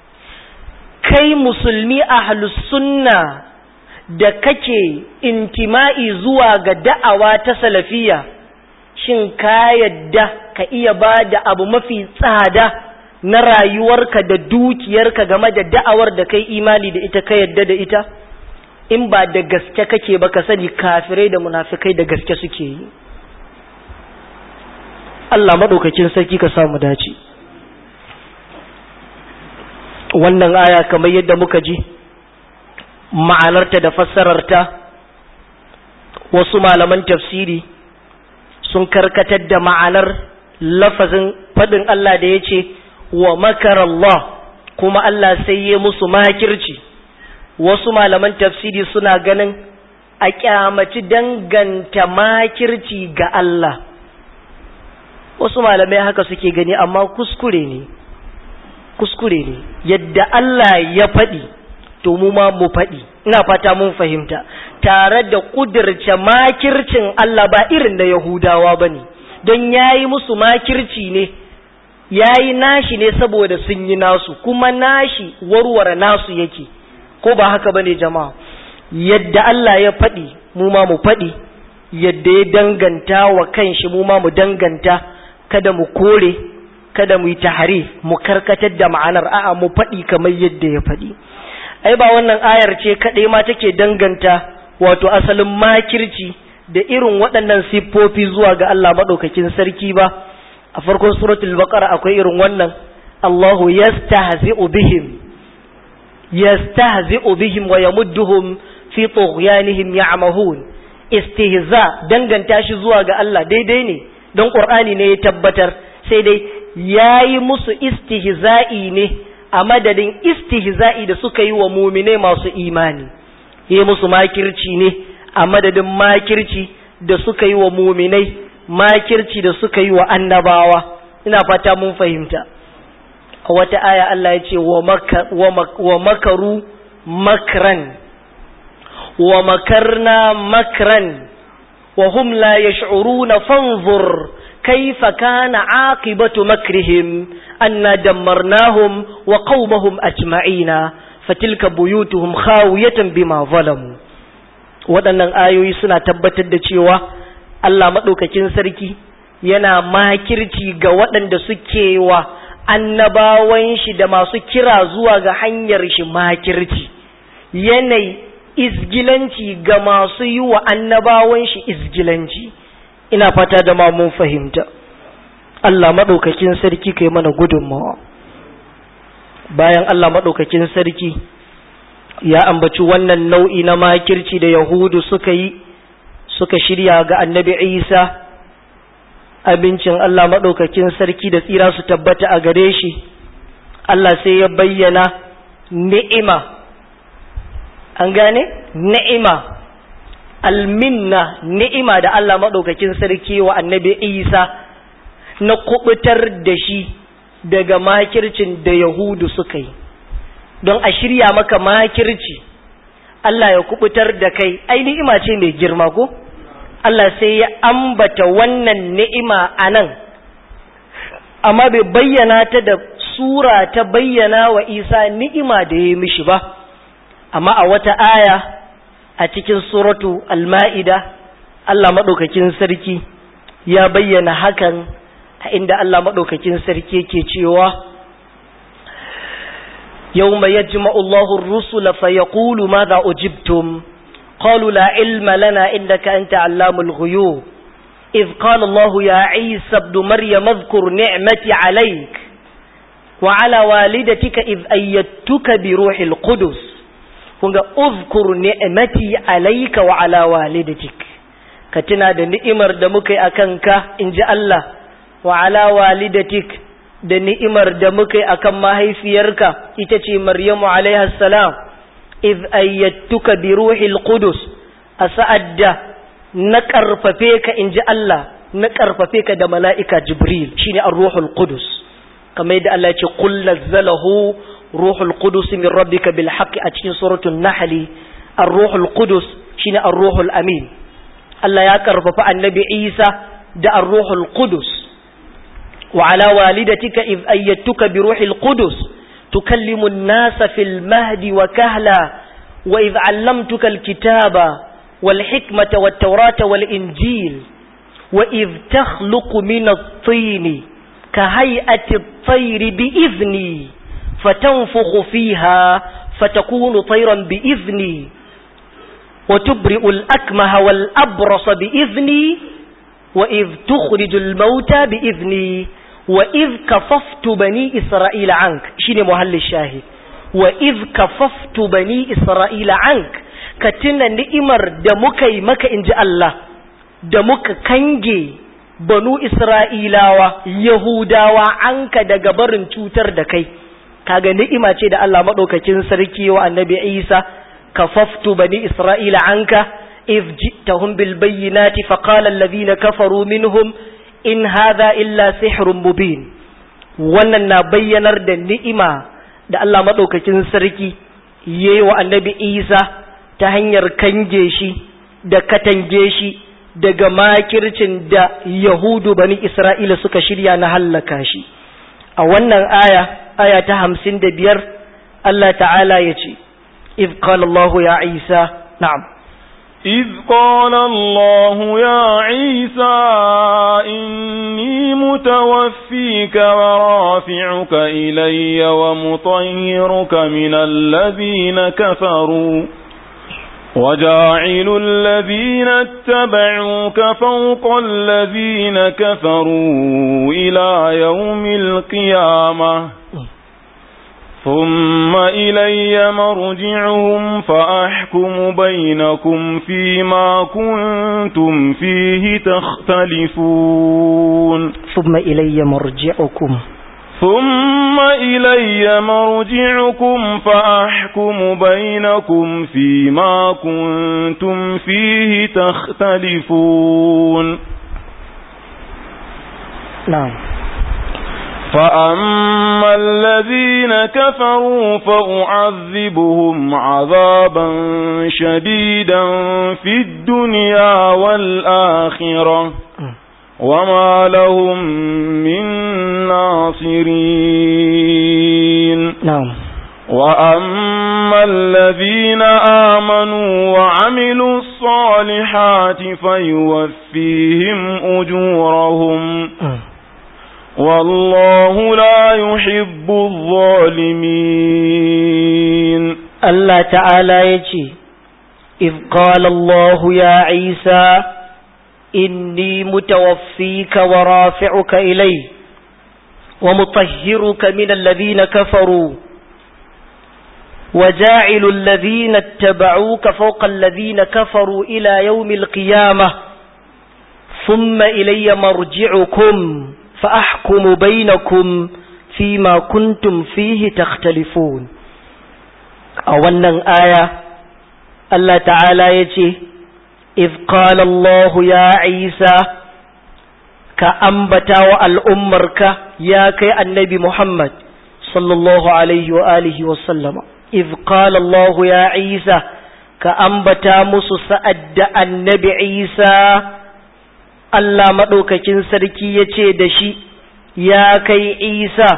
kai musulmi a sunna da kake intima'i zuwa ga da'awa ta salafiya shin ka yadda ka iya ba da abu mafi tsada na rayuwarka da dukiyarka game da da'awar da kai imani da ita ka yadda da ita in ba da gaske kake ba ka sani kafirai da munafikai da gaske suke yi Allah maɗaukakin sarki ka samu dace wannan aya kamar yadda muka ji ma'anarta da fassararta wasu malaman tafsiri sun karkatar da ma'anar lafazin faɗin Allah da ya ce wa makar Allah kuma Allah sai ya musu makirci wasu malaman tafsiri suna ganin a kyamaci danganta makirci ga Allah wasu malamai haka suke gani amma kuskure ne kuskure ne yadda Allah ya faɗi to mu ma mu faɗi ina fata mun fahimta tare da ƙudurce makircin Allah ba irin da Yahudawa ba ne don ya yi musu makirci ne ya yi nashi ne saboda sun yi nasu kuma nashi warware nasu yake ko ba haka ba ne jama'a yadda Allah ya faɗi mu ma mu faɗi yadda ya danganta wa kanshi mu ma mu danganta kada mu kore kada mu yi tahari mu karkatar da ma'anar a'a mu faɗi kamar yadda ya faɗi ai ba wannan ayar ce kaɗai ma take danganta wato asalin makirci da irin waɗannan siffofi zuwa ga Allah maɗaukakin sarki ba a farkon suratul baqara akwai irin wannan Allahu yastahzi'u bihim yastahzi'u bihim wa yamudduhum fi tughyanihim ya'mahun istihza danganta shi zuwa ga Allah daidai ne don Qur'ani ne ya tabbatar sai dai yayi musu istihza'i ne a madadin istihza'i da suka yi wa mumine masu imani yi musu makirci ne a madadin makirci da suka yi wa muminai makirci da suka yi wa annabawa ina fata mun fahimta a wata aya Allah ya ce wa makaru makran wa makarna makran wa hum la yash'uruna fanzur كيف كان عاقبة مكرهم أنا دمرناهم وقومهم أجمعين فتلك بيوتهم خاوية بما ظلموا waɗannan ayoyi suna tabbatar da cewa Allah maɗaukakin sarki yana makirci ga waɗanda suke wa annabawan shi da masu kira zuwa ga hanyar shi makirci yanayi izgilanci ga masu yi wa annabawan shi izgilanci ina fata da ma mun fahimta Allah maɗaukakin sarki kai mana gudunmawa bayan Allah maɗaukakin sarki ya ambaci wannan nau'i na makirci da yahudu suka yi suka shirya ga annabi isa abincin Allah maɗaukakin sarki da tsira su tabbata a gare shi Allah sai ya bayyana ni'ima an gane ni'ima alminna ni'ima da Allah maɗaukakin sarki wa annabi Isa na kubutar da shi daga makircin da Yahudu suka yi don a shirya maka makirci Allah ya kubutar da kai ai ni'ima ce mai girma ko Allah sai ya ambata wannan ni'ima a nan amma bai bayyana ta da sura ta bayyana wa Isa ni'ima da ya mishi ba amma a wata aya a cikin suratu al-ma'ida Allah maɗaukakin sarki ya bayyana hakan a inda Allah maɗaukakin sarki yake cewa yawma yajma'u Allahu ar-rusula fayaqulu madha ujibtum qalu la ilma lana innaka anta 'allamul ghuyub إذ قال الله يا عيسى ابن مريم اذكر نعمتي عليك وعلى والدتك إذ أيدتك بروح القدس kunga uzkur ni'mati alayka wa ala walidatik ka tuna da ni'imar da muka yi akan ka inji Allah wa ala walidatik da ni'imar da muka yi akan mahaifiyarka ita ce Maryamu alaiha salam iz ayyatuka bi ruhil qudus a sa'ad da na karfafe ka inji Allah na karfafe ka da mala'ika Jibril shine ar-ruhul qudus kamar yadda Allah ya ce qul nazzalahu روح القدس من ربك بالحق أتشين سورة النحل الروح القدس شين الروح الأمين الله يكرف النبي عيسى دا الروح القدس وعلى والدتك إذ أيدتك بروح القدس تكلم الناس في المهد وكهلا وإذ علمتك الكتاب والحكمة والتوراة والإنجيل وإذ تخلق من الطين كهيئة الطير بإذني فتنفخ فيها فتكون طيرا بإذني وتبرئ الأكمه والأبرص بإذني وإذ تخرج الموتى بإذني وإذ كففت بني إسرائيل عنك شيني محل الشاهد وإذ كففت بني إسرائيل عنك كتنا نئمر دمك مك إن جاء الله دمك كنجي banu isra'ilawa yahudawa anka daga barin cutar da kai kaga ni'ima ce da Allah madaukakin sarki wa annabi Isa kafaftu bani isra'ila anka if ji'tahum bil bayyinati faqala alladhina kafaru minhum in hadha illa sihrun mubin wannan na bayyanar da ni'ima da Allah madaukakin sarki yayi wa annabi Isa ta hanyar kange shi da katange shi daga makircin da Yahudu bani Isra'ila suka shirya na hallaka shi. A wannan aya, aya ta hamsin da biyar, Allah ta'ala ya ce, إذ قال الله يا عيسى نعم
إذ قال الله يا عيسى إني متوفيك ورافعك إلي ومطهرك من الذين كفروا وجاعل الذين اتبعوك فوق الذين كفروا إلى يوم القيامة ثم إلي مرجعهم فأحكم بينكم فيما كنتم فيه تختلفون
ثم إلي مرجعكم
ثم إلي مرجعكم فأحكم بينكم فيما كنتم فيه تختلفون
نعم
فأما الذين كفروا فأعذبهم عذابا شديدا في الدنيا والآخرة وما لهم من ناصرين
نعم
وأما الذين آمنوا وعملوا الصالحات فيوفيهم أجورهم والله لا يحب الظالمين
الله تعالى يجي إذ قال الله يا عيسى إني متوفيك ورافعك إلي ومطهرك من الذين كفروا وجاعل الذين اتبعوك فوق الذين كفروا إلى يوم القيامة ثم إلي مرجعكم فأحكم بينكم فيما كنتم فيه تختلفون أولا آية الله تعالى يجي إذ قال الله يا عيسى كأنبتا والأمرك يا كي النبي محمد صلى الله عليه وآله وسلم إذ قال الله يا عيسى كأنبتا مسسأد النبي عيسى Allah maɗaukakin sarki ya ce da shi, Ya kai Isa,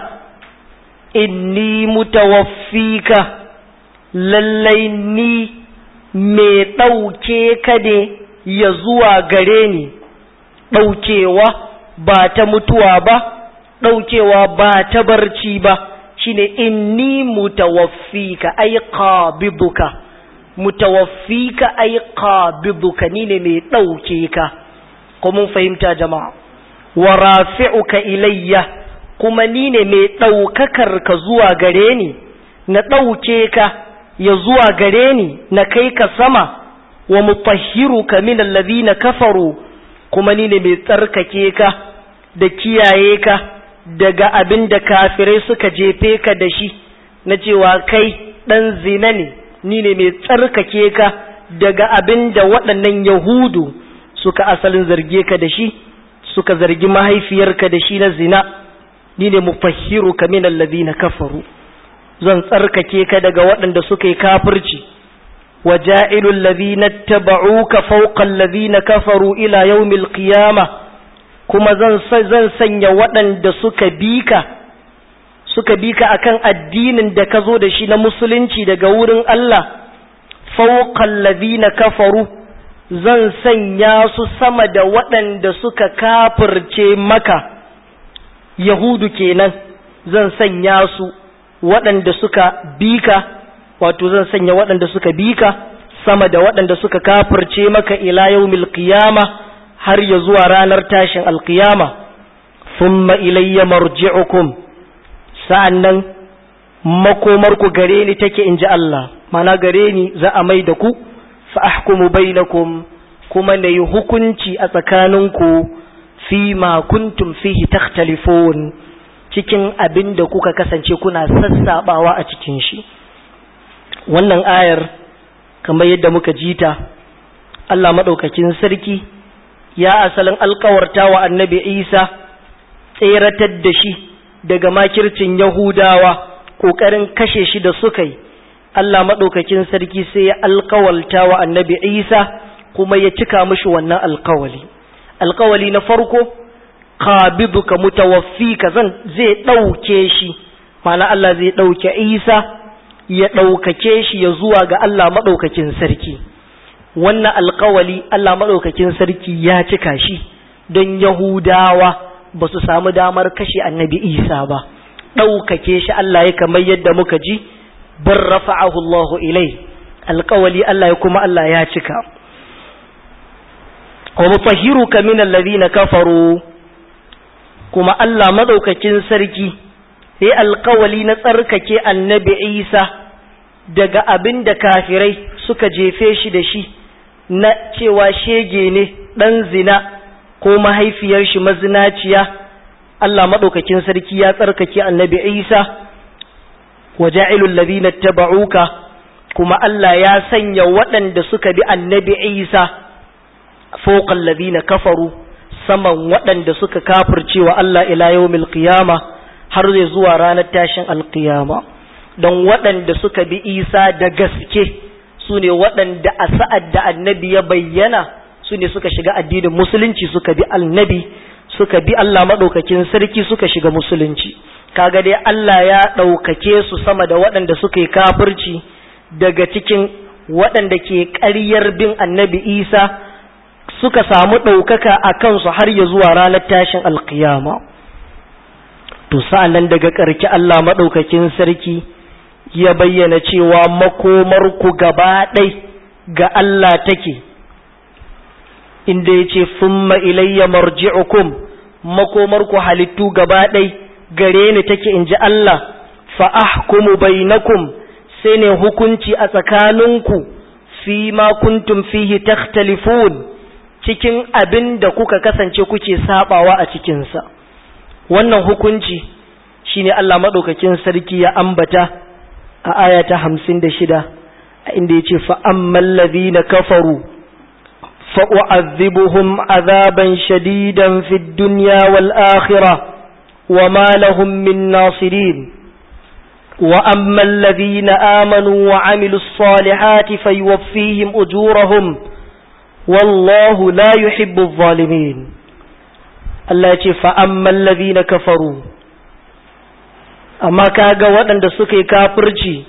inni mutawaffika lallai ni mai ɗauke ka ne ya zuwa gare ni, ɗaukewa ba ta mutuwa ba, ɗaukewa ba ta barci ba, shine inni mutawaffika ai qabiduka mutawaffika ai qabiduka ni ne mai ɗauke ka. ko mun fahimta jama'a wa rafi'uka ilayya kuma ni ne mai ɗaukakar ka zuwa gare ni na ɗauke ka ya zuwa gare ni na kai ka sama wa mutahhiruka min allazina kafaru kuma ni ne mai tsarkake ka da kiyaye ka daga abin da kafirai suka jefe ka da shi na cewa kai ɗan zina ne ni ne mai tsarkake ka daga abin da waɗannan yahudu suka asalin zarge ka da shi suka zargi mahaifiyarka da shi na zina ni ne mufahhiru ka min alladhina kafaru zan tsarkake ka daga waɗanda suka yi kafirci wa ja'ilul ladhina tabauka fawqa alladhina kafaru ila yawmil qiyamah kuma zan zan sanya waɗanda suka bika suka bika akan addinin da ka zo da shi na musulunci daga wurin Allah fawqa alladhina kafaru zan sanya su sama da waɗanda suka kafirce maka yahudu kenan zan sanya su waɗanda suka bika wato zan sanya waɗanda suka bika sama da waɗanda suka kafirce maka ila yaumil qiyama har ya zuwa ranar tashin alqiyama thumma ilayya marji'ukum sa'annan makomarku gare ni take inji Allah mana gare ni za a mai da ku fa ahkumu bainakum kuma na yi hukunci a tsakaninku fi ma kuntum fihi takhtalifun cikin abin da kuka kasance kuna sassabawa a cikin shi wannan ayar kamar yadda muka jita Allah madaukakin sarki ya asalin alkawarta wa annabi Isa tseratar da shi daga makircin Yahudawa ƙoƙarin kashe shi da suka yi Allah maɗaukakin sarki sai ya alkawalta wa annabi Isa kuma ya cika mishi wannan alkawali alkawali na farko qabiduka mutawaffika zan zai ɗauke shi ma'ana Allah zai ɗauke Isa ya ɗaukake shi ya zuwa ga Allah maɗaukakin sarki wannan alkawali Allah maɗaukakin sarki ya cika shi don Yahudawa ba su samu damar kashe annabi Isa ba ɗaukake shi Allah ya kamar yadda muka ji bar rafa'ahu Allahu ilai alkawali Allah ya kuma Allah ya cika wa mutahhiruka min alladhina kafaru kuma Allah maɗaukakin sarki sai alkawali na tsarkake annabi Isa daga abin da kafirai suka jefe shi da shi na cewa shege ne ɗan zina ko mahaifiyar shi mazinaciya Allah maɗaukakin sarki ya tsarkake annabi Isa wa ja'ilul ladina taba'uka kuma Allah ya sanya waɗanda suka bi annabi Isa fawqal ladina kafaru saman waɗanda suka kafircewa Allah ila yawmil qiyama har zai zuwa ranar tashin alqiyama don waɗanda suka bi Isa da gaske su ne waɗanda a sa'ad da annabi ya bayyana su ne suka shiga addinin musulunci suka bi annabi suka bi Allah maɗaukakin sarki suka shiga musulunci kaga dai Allah ya ɗaukake su sama da waɗanda suka yi kafirci daga cikin waɗanda ke ƙaryar bin annabi Isa suka samu ɗaukaka a kansu har ya zuwa ranar tashin alkiyama to sa'an daga ƙarki Allah maɗaukakin sarki ya bayyana cewa makomarku gaba ɗai ga Allah take inda ya ce summa ilayya marji'ukum makomarku halittu gaba ɗai gare ni take in ji Allah fa ahkumu bainakum sai ne hukunci a tsakaninku fi ma kuntum fihi takhtalifun cikin abin da kuka kasance kuke sabawa a cikinsa wannan hukunci shine Allah maɗaukakin sarki ya ambata a aya ta hamsin da shida a inda ya ce fa'amman ladina kafaru fa'u'azzibuhum azaban shadidan fi duniya wal akhira wa ma lahum min nasirin وأما الذين آمنوا وعملوا الصالحات فيوفيهم أجورهم والله لا يحب الظالمين الله فأما الذين كفروا amma kaga waɗanda suka yi kafirci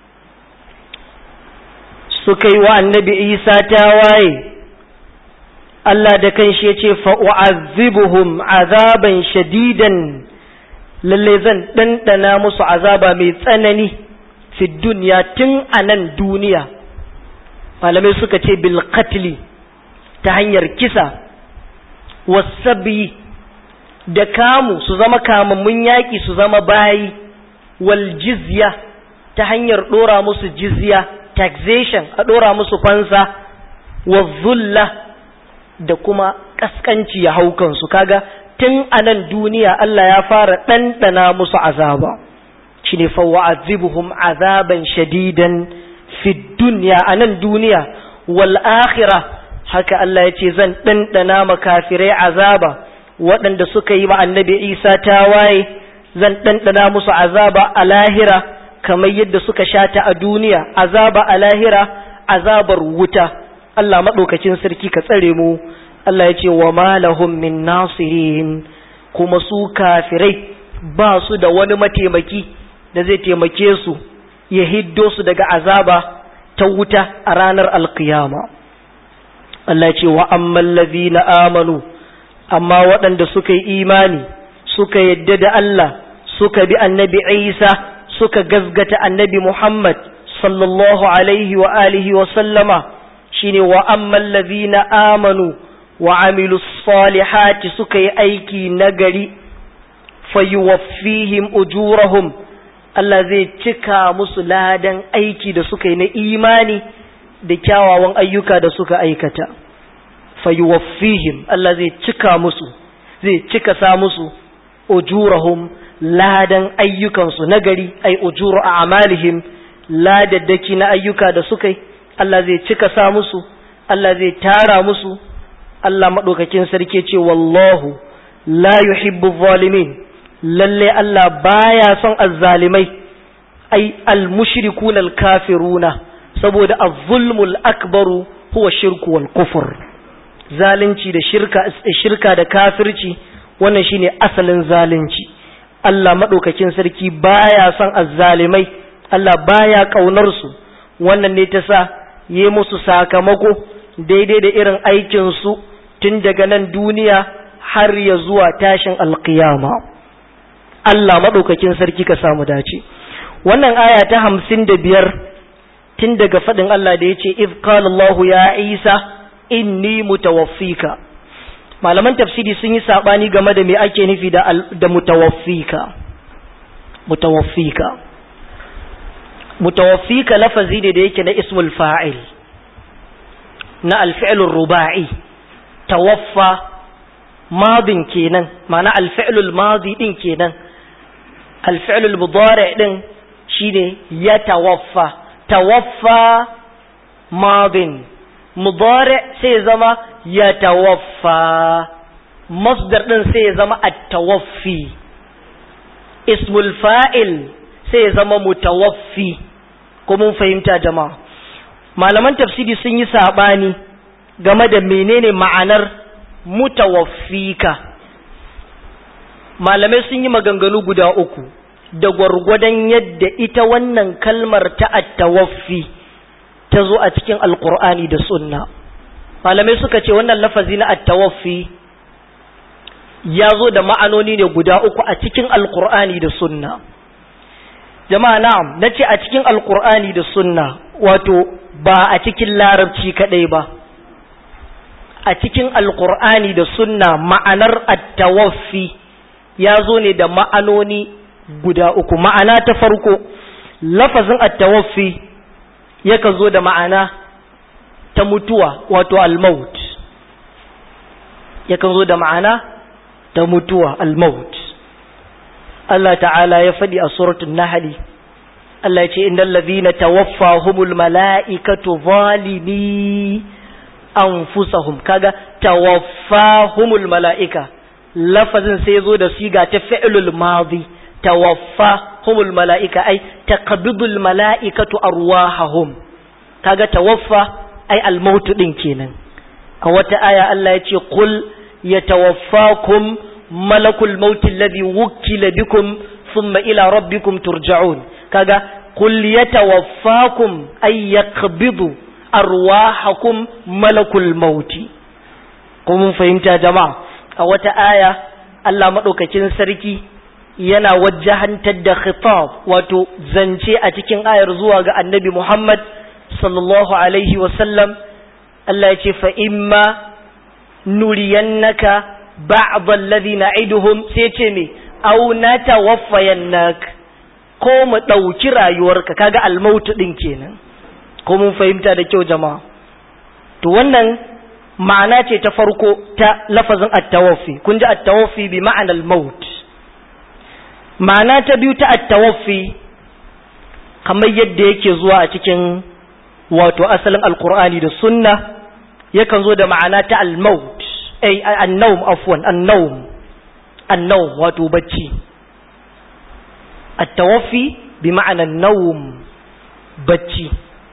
suka yi wa annabi isa tawaye Allah da kanshi ya ce fa'u'azzibuhum azaban shadidan lalle zan ɗanɗana musu azaba mai tsanani fi duniya tun a nan duniya malamai suka ce bil qatli ta hanyar kisa wasabi da kamu su zama kamammun yaƙi su zama bayi wal jizya ta hanyar ɗora musu jizya taxation a ɗora musu fansa wa zulla da kuma ƙasƙanci ya hau kansu kaga tun a nan duniya Allah ya fara ɗanɗana musu azaba shi ne fawa'azibuhum azaban shadidan fi duniya a nan duniya wal akhirah haka Allah ya ce zan ɗanɗana makafirai azaba waɗanda suka yi ma annabi Isa tawaye zan ɗanɗana musu azaba a lahira kamar yadda suka shata a duniya azaba a lahira azabar wuta Allah maɗaukacin sarki ka tsare mu Allah ya ce wa malahum min nasirin kuma su kafirai ba su da wani mataimaki da zai taimake su ya hiddo su daga azaba ta wuta a ranar alkiyama Allah ya ce wa amman na amanu amma waɗanda suka yi imani suka yadda da Allah suka bi annabi Isa suka gazgata annabi Muhammad sallallahu alaihi wa alihi wa sallama shine wa amman na amanu wa amilu salihati suka yi aiki nagari fayuwaffihim ujurahum Allah zai cika musu ladan aiki da suka yi na imani da kyawawan ayyuka da suka aikata fayuwaffihim Allah zai cika musu zai cika sa musu ujurahum ladan ayyukansu nagari ai ujuru a amalihim ladaddaki na ayyuka da suka yi Allah zai cika sa musu Allah zai tara musu Allah maɗaukakin sarki ce wallahu la yuhibbu zalimin lalle Allah baya son azzalimai ai almushrikuna alkafiruna saboda az-zulmul akbaru huwa shirku wal kufur zalunci da shirka shirka da kafirci wannan shine asalin zalunci Allah madaukakin sarki baya son azzalimai Allah baya kaunar su wannan ne ta sa yi musu sakamako daidai da irin aikin su tun daga nan duniya har ya zuwa tashin alkiyama Allah madaukakin sarki ka samu dace wannan aya ta hamsin da biyar tun daga faɗin Allah da ya ce if Allahu ya Isa inni mutawaffika malaman tafsiri sun yi saɓani game da me ake nufi da, da mutawaffika mutawaffika mutawaffika lafazi ne da yake na ismul fa'il na alfi'lur ruba'i tawaffa madin kenan ma'ana alfi'lul madi din kenan alfi'lul mudari din shine ya tawaffa tawaffa madin mudari sai zama ya tawaffa masdar din sai zama at-tawaffi ismul fa'il sai zama mutawaffi ko mun fahimta jama'a malaman tafsiri sun yi sabani game da menene ma'anar mutawaffika malamai sun yi maganganu guda uku da gwargwadon yadda ita wannan kalmar ta attawaffi ta zo a cikin alkur'ani da sunna malamai suka ce wannan lafazi na attawaffi ya zo da ma'anoni ne guda uku a cikin alkur'ani da sunna jama'a na'am na ce a cikin alkur'ani da sunna wato ba a cikin larabci kadai ba a cikin alkur'ani da sunna ma'anar attawaffi ya zo ne da ma'anoni guda uku ma'ana ta farko lafazin attawaffi yakan zo da ma'ana ta mutuwa wato almaut yakan zo da ma'ana ta mutuwa almaut Allah ta'ala ya faɗi a suratul nahli Allah ya ce innal ladhina tawaffahumul mala'ikatu zalimi anfusahum kaga tawaffahumul mala'ika lafazin sai zo da siga ta fi'lul madi tawaffahumul mala'ika ai taqbidul mala'ikatu arwahahum kaga tawaffa ai almaut din kenan a wata aya Allah ya ce qul yatawaffakum malakul maut alladhi wukkila bikum thumma ila rabbikum turja'un kaga qul yatawaffakum ay yaqbidu arwahakum malakul mauti ko mun fahimta jama'a a wata aya Allah madaukakin sarki yana wajahantar da khitab wato zance a cikin ayar zuwa ga annabi Muhammad sallallahu alaihi wasallam Allah ya ce fa imma nuriyannaka ba'd alladhi na'iduhum sai ce me aw natawaffayannak ko mu dauki rayuwarka kaga almautu din kenan ko mun fahimta da kyau jama'a to wannan ma'ana ce ta farko ta lafazin at-tawaffi kun ji at-tawaffi bi ma'anar maut ma'ana ta biyu ta at-tawaffi kamar yadda yake zuwa a cikin wato asalin alkur'ani da sunna yakan zo da ma'ana ta al-maut ay an-nawm afwan an-nawm an-nawm wato bacci at-tawaffi bi ma'anar nawm bacci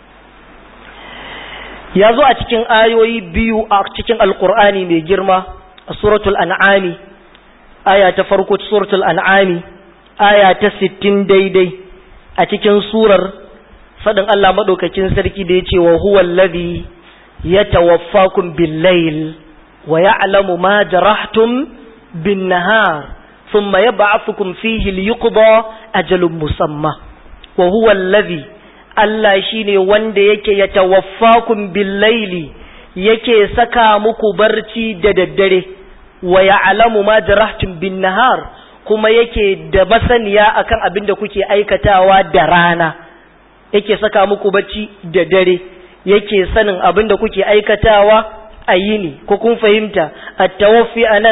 ya zo a cikin ayoyi biyu a cikin alkur'ani mai girma a suratul an'ami aya ta farko suratul an'ami aya ta sittin daidai a cikin surar faɗin Allah maɗaukakin sarki da ya ce wa huwa alladhi yatawaffakum bil-layl wa ya'lamu ma jarahtum bin-nahar thumma yab'athukum fihi liyuqda ajalun musamma wa huwa alladhi Allah shi ne wanda yake ya tawaffakun billaili yake saka muku barci da daddare wa ya'lamu ma jarahtum bin nahar kuma yake da masaniya akan abin da kuke aikatawa da rana yake saka muku barci da dare yake sanin abin da kuke aikatawa a yini ko kun fahimta at-tawaffi anan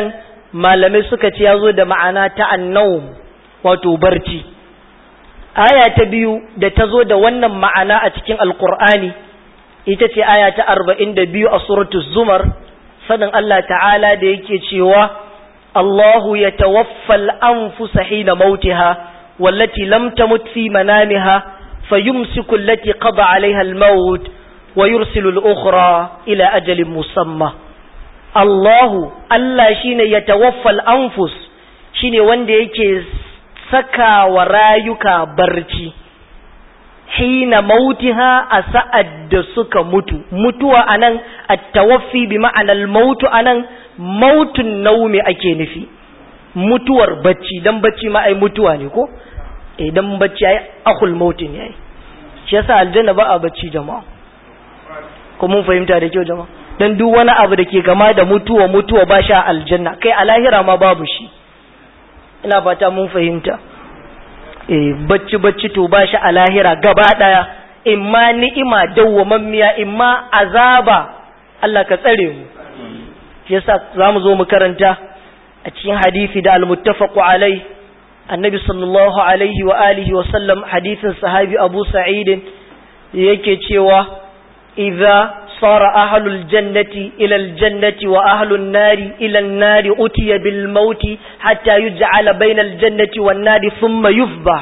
malamai suka ce ya zo da ma'ana ta annawm wato barci aya ta biyu da ta zo da wannan ma'ana a cikin alkur'ani ita ce aya ta arba'in da biyu a suratul zumar sanin Allah ta'ala da yake cewa Allahu ya tawaffal anfusa hina mautiha wallati lam tamut fi manamiha fayumsiku allati qada 'alayha al-maut wa yursilu al-ukhra ila ajalin musamma Allahu Allah shine ya tawaffal anfus shine wanda yake saka wa rayuka barci hina mautiha a sa'ad da suka mutu mutuwa anan at-tawaffi bi ma'anar mautu anan mautun naumi ake nufi mutuwar bacci dan bacci ma ai mutuwa ne ko idan bacci ai akul mautin yayi shi yasa aljanna ba a bacci jama'a ko mun fahimta da kyau jama'a dan duk wani abu da ke gama da mutuwa mutuwa ba sha aljanna kai a lahira ma babu shi ina fata mun fahimta eh bacci bacci to ba shi a lahira gaba daya imma ni'ima dawwamammiya imma azaba Allah ka tsare mu yasa zamu zo mu karanta a cikin hadisi da al-muttafaqu alai annabi sallallahu alaihi wa alihi wa sallam hadisin sahabi Abu Sa'id yake cewa idza صار أهل الجنة إلى الجنة وأهل النار إلى النار أتي بالموت حتى يجعل بين الجنة والنار ثم يفضح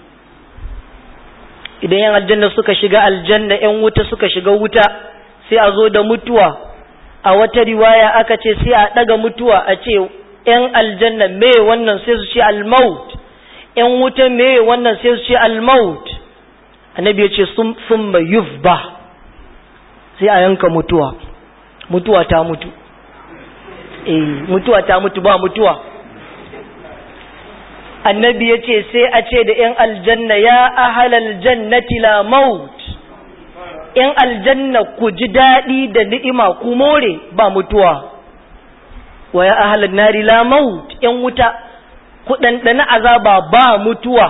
idan yan aljanna suka shiga aljanna yan wuta suka shiga wuta sai a zo da mutuwa a wata riwaya aka ce sai a daga mutuwa a ce yan aljanna me wannan sai su ce almaut yan wuta me wannan sai su ce almaut annabi ya ce summa yufbah sai a yanka mutuwa mutuwa ta mutu eh mutuwa ta mutu ba mutuwa annabi ya ce sai a ce da ‘yan aljanna ya ahalal jannati la maut ‘yan aljanna ku ji daɗi da ni'ima ku more ba mutuwa wa ya ahalal nari la maut ‘yan wuta ku ɗanɗana azaba ba mutuwa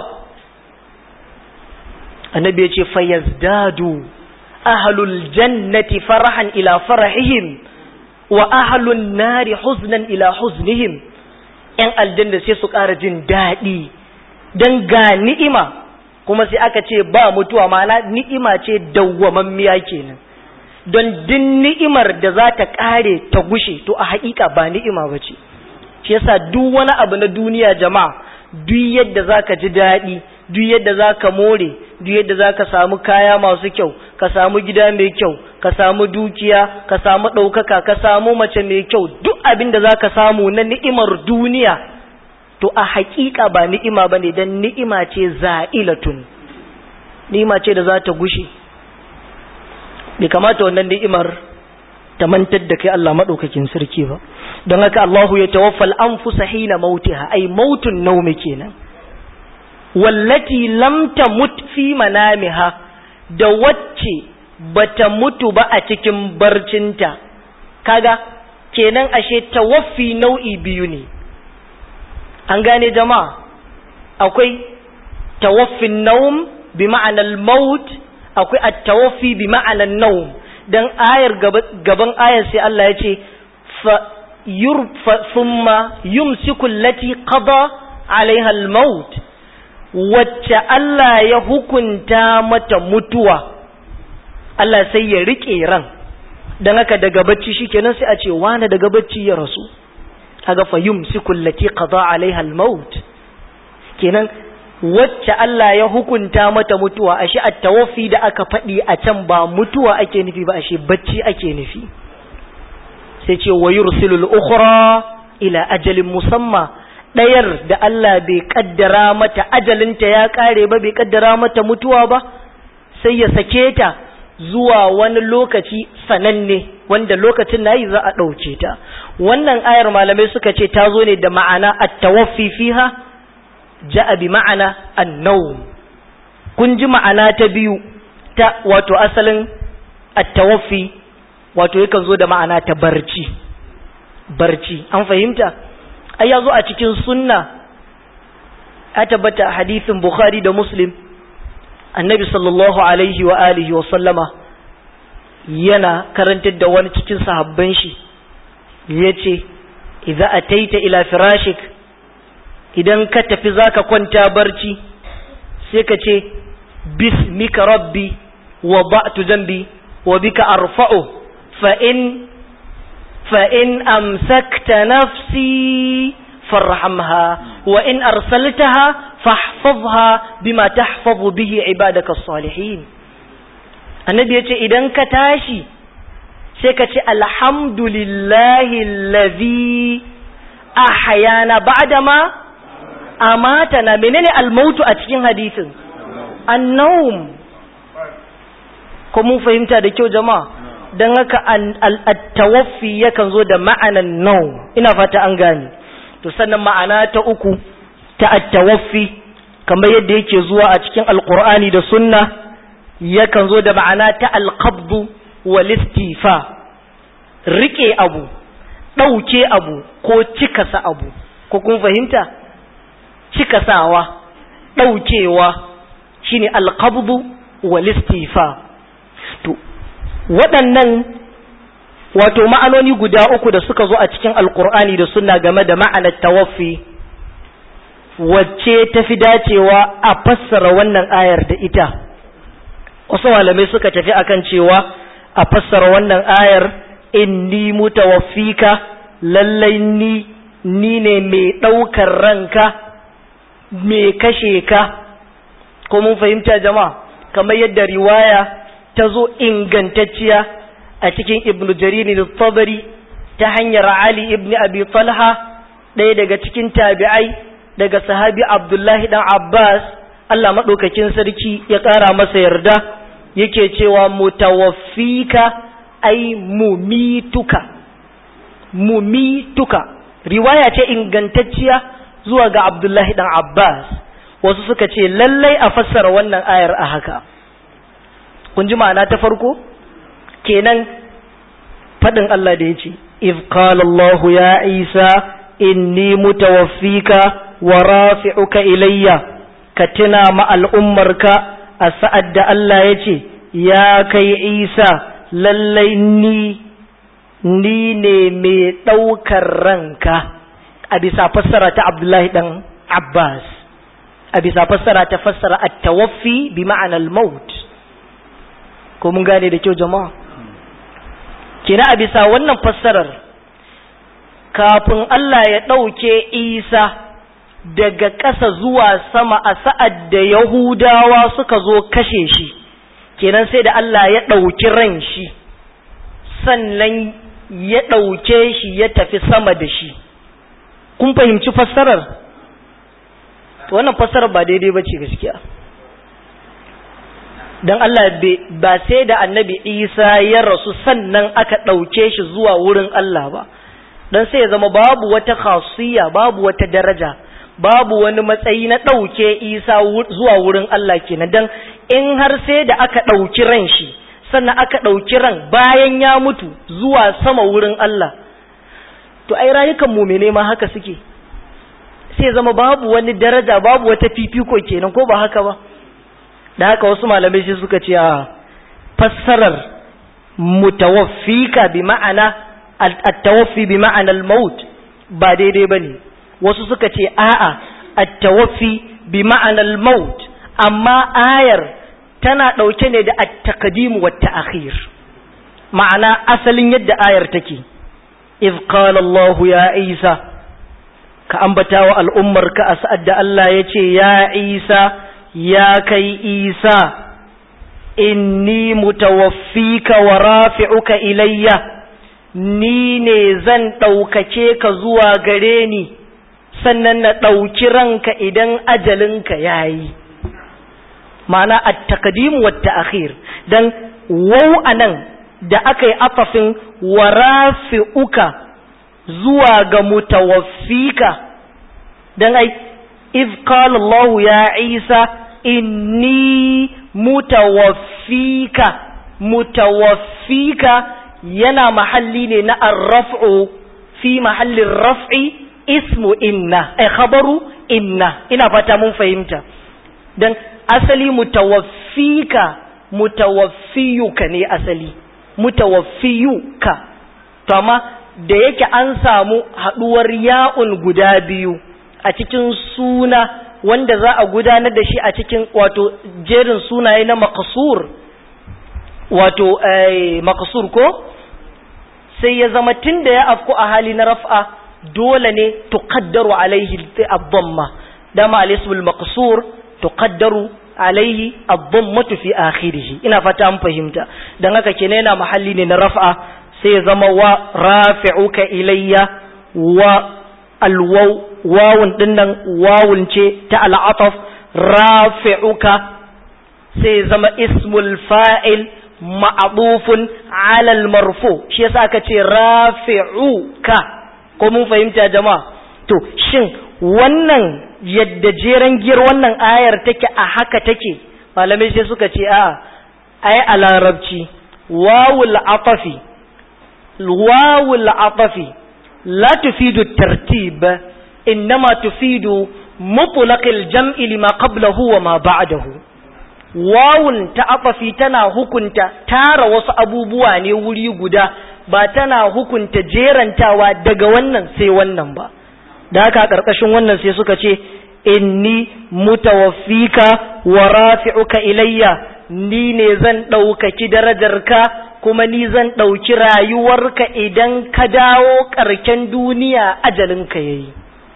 annabi ya ce fayazdadu ahlul jannati farahan ila farahihim wa ahlun nari huznan ila huznihim ‘yan aljanna sai su ƙara jin daɗi don ga ni'ima kuma sai aka ce ba mutuwa mana ni'ima ce dawwamammiya kenan don din ni'imar da za ta ƙare ta gushe to a haƙiƙa ba ni'ima ba ce shi yasa duk wani abu na duniya jama'a duk yadda za ka ji daɗi duk yadda za ka more duk yadda za ka samu kaya masu kyau ka samu gida mai kyau ka samu dukiya ka samu ɗaukaka ka samu mace mai kyau duk abin da za ka samu na ni'imar duniya to a haƙiƙa ba ni'ima ba ne don ni'ima ce za'ilatun ni'ima ce da za ta gushe bai kamata wannan ni'imar ta mantar da kai Allah maɗaukakin sarki ba don haka Allahu ya tawaffal anfusa hina mautiha ai mautun naumi kenan wallati lam tamut fi manamiha da wacce bata mutu ba a cikin barcinta kaga kenan ashe tawaffi nau'i biyu ne an gane jama'a akwai tawaffin naum bi ma'anar maut akwai at-tawaffi bi ma'anar naum dan ayar gaban ayar sai Allah ya ce fa yurfa thumma yumsiku allati qada alaiha al-maut wacce Allah ya hukunta mata mutuwa Allah sai ya rike ran dan haka daga bacci shikenan sai a ce wani daga bacci ya rasu kaga fa yumsiku allati qada alaiha al-maut kenan wacce Allah ya hukunta mata mutuwa ashe at-tawaffi da aka faɗi a can ba mutuwa ake nufi ba ashe bacci ake nufi sai ce wa yursilul ukhra ila ajalin musamma ɗayar da Allah bai kaddara mata ajalinta ya kare ba bai kaddara mata mutuwa ba sai ya sake ta zuwa wani lokaci sananne wanda lokacin nayi za a ɗauke ta wannan ayar malamai suka ce ta zo ne da ma'ana at-tawaffi fiha ja'a bi ma'ana an-nawm kun ji ma'ana ta biyu ta wato asalin at-tawaffi wato yakan zo da ma'ana ta barci barci an fahimta ai ya zo a cikin sunna a tabbata hadisin bukhari da muslim annabi sallallahu alaihi wa alihi wa sallama yana karantar da wani cikin sahabban shi ya ce idza ataita ila firashik idan ka tafi zaka kwanta barci sai ka ce bismika rabbi wada'tu dhanbi wa bika arfa'u fa in fa in amsakta nafsi farhamha wa in arsaltaha fahfazha bima tahfazu bihi ibadaka as-salihin annabi yace idan ka tashi sai ka ce alhamdulillahi allazi ahyana ba'dama amatana menene almautu a cikin hadisin annawm ko mun fahimta da kyau jama'a dan haka at-tawaffi yakan zo da ma'anan nawm ina fata an gane to sannan ma'ana ta uku ta at-tawaffi kamar yadda yake zuwa a cikin alqur'ani da sunna yakan zo da ma'ana ta al-qabd wal istifa rike abu dauke abu ko cikasa abu ko kun fahimta cikasawa daukewa shine al-qabd wal istifa to waɗannan wato ma'anoni guda uku da suka zo a cikin alkur'ani da suna game da ma'anar tawaffi wacce ta fi dacewa a fassara wannan ayar da ita wasu malamai suka tafi akan cewa a fassara wannan ayar inni mutawaffika lallai ni ni ne mai ɗaukar ranka mai kashe ka ko mun fahimta jama'a kamar yadda riwaya ta zo ingantacciya a cikin ibnu jariri da tabari ta hanyar ali ibn abi talha ɗaya daga cikin tabi'ai daga sahabi abdullahi dan abbas allah maɗaukakin sarki ya ƙara masa yarda yake cewa mutawaffika ai mumituka mumituka riwaya ce ingantacciya zuwa ga abdullahi dan abbas wasu suka ce lallai a fassara wannan ayar a haka kun ji ma'ana ta farko kenan faɗin Allah da ya ce if qala Allah ya Isa inni mutawaffika wa rafi'uka ilayya ka tuna ma al'ummarka a sa'ad da Allah ya ce ya kai Isa lallai ni ni ne mai ɗaukar ranka a bisa fassara ta Abdullahi ɗan Abbas a bisa fassara ta fassara at-tawaffi bi ma'anar maut ko mun gane da kyau jama'a kina a bisa wannan fassarar kafin Allah ya ɗauke isa daga ƙasa zuwa sama a sa'ad da yahudawa suka zo kashe shi kenan sai da Allah ya ɗauki ran shi sannan ya ɗauke shi ya tafi sama da shi kun fahimci fassarar wannan fassarar ba daidai ba ce gaskiya don Allah ba sai da annabi Isa ya rasu sannan aka ɗauke shi zuwa wurin Allah ba don sai ya zama babu wata khasiyya babu wata daraja babu wani matsayi na ɗauke Isa zuwa wurin Allah kenan don in har sai da aka ɗauki ran shi sannan aka ɗauki ran bayan ya mutu zuwa sama wurin Allah to ai rayukan mumene ma haka suke sai zama babu wani daraja babu wata fifiko kenan ko ba haka ba da haka wasu malamai shi suka ce a fassarar mutawaffika bi ma'ana at-tawaffi bi ma'ana al-maut ba daidai bane wasu suka ce a'a at-tawaffi bi ma'ana al-maut amma ayar tana dauke ne da at-taqdim wa at-ta'khir ma'ana asalin yadda ayar take iz qala Allah ya Isa ka ambata wa al'ummarka a sa'ad da Allah ya ce ya Isa ya kai isa inni mutawaffika wa rafi'uka ilayya ni ne zan ɗaukace ka zuwa gare ni sannan na ɗauki ranka idan ajalinka ya yi ma'ana a takadimu wa ta'akhir don wau a nan da aka yi afafin wa rafi'uka zuwa ga mutawaffika don ai iz qala Allah ya Isa inni mutawaffika mutawaffika yana mahalli ne na arraf'u fi mahallin raf'i ismu inna ai khabaru inna ina fata mun fahimta dan asali mutawaffika mutawaffiyuka ne asali mutawaffiyuka to amma da yake an samu haɗuwar ya'un guda biyu a cikin suna wanda za a gudanar da shi a cikin wato jerin sunaye na makasur wato makasur ko sai ya zama tun da ya afku a hali na raf'a dole ne tuqaddaru alaihi ad-damma dama al-ismul maqsur tuqaddaru alaihi ad-dammatu fi akhirih ina fata an fahimta dan haka kenan yana mahalli ne na raf'a sai ya zama wa rafi'uka ilayya wa alwaw wawun dinnan wawun ce ta al'ataf rafi'uka sai ya zama ismul fa'il ma'adufun ala al-marfu shi yasa aka ce rafi'uka ko mun fahimta jama'a to shin wannan yadda jeren giyar wannan ayar take a haka take malamai sai suka ce a ai a larabci wawul atafi wawul atafi la tufidu tartib innama tufidu mutlaqil jam'i lima qablahu wa ma ba'dahu wawun ta atafi tana hukunta tara wasu abubuwa ne wuri guda ba tana hukunta jerantawa daga wannan sai wannan ba da haka a ƙarƙashin wannan sai suka ce inni mutawaffika wa rafi'uka ilayya ni ne zan ɗaukaki darajarka kuma ni zan ɗauki rayuwarka idan ka dawo ƙarken duniya ajalinka yayi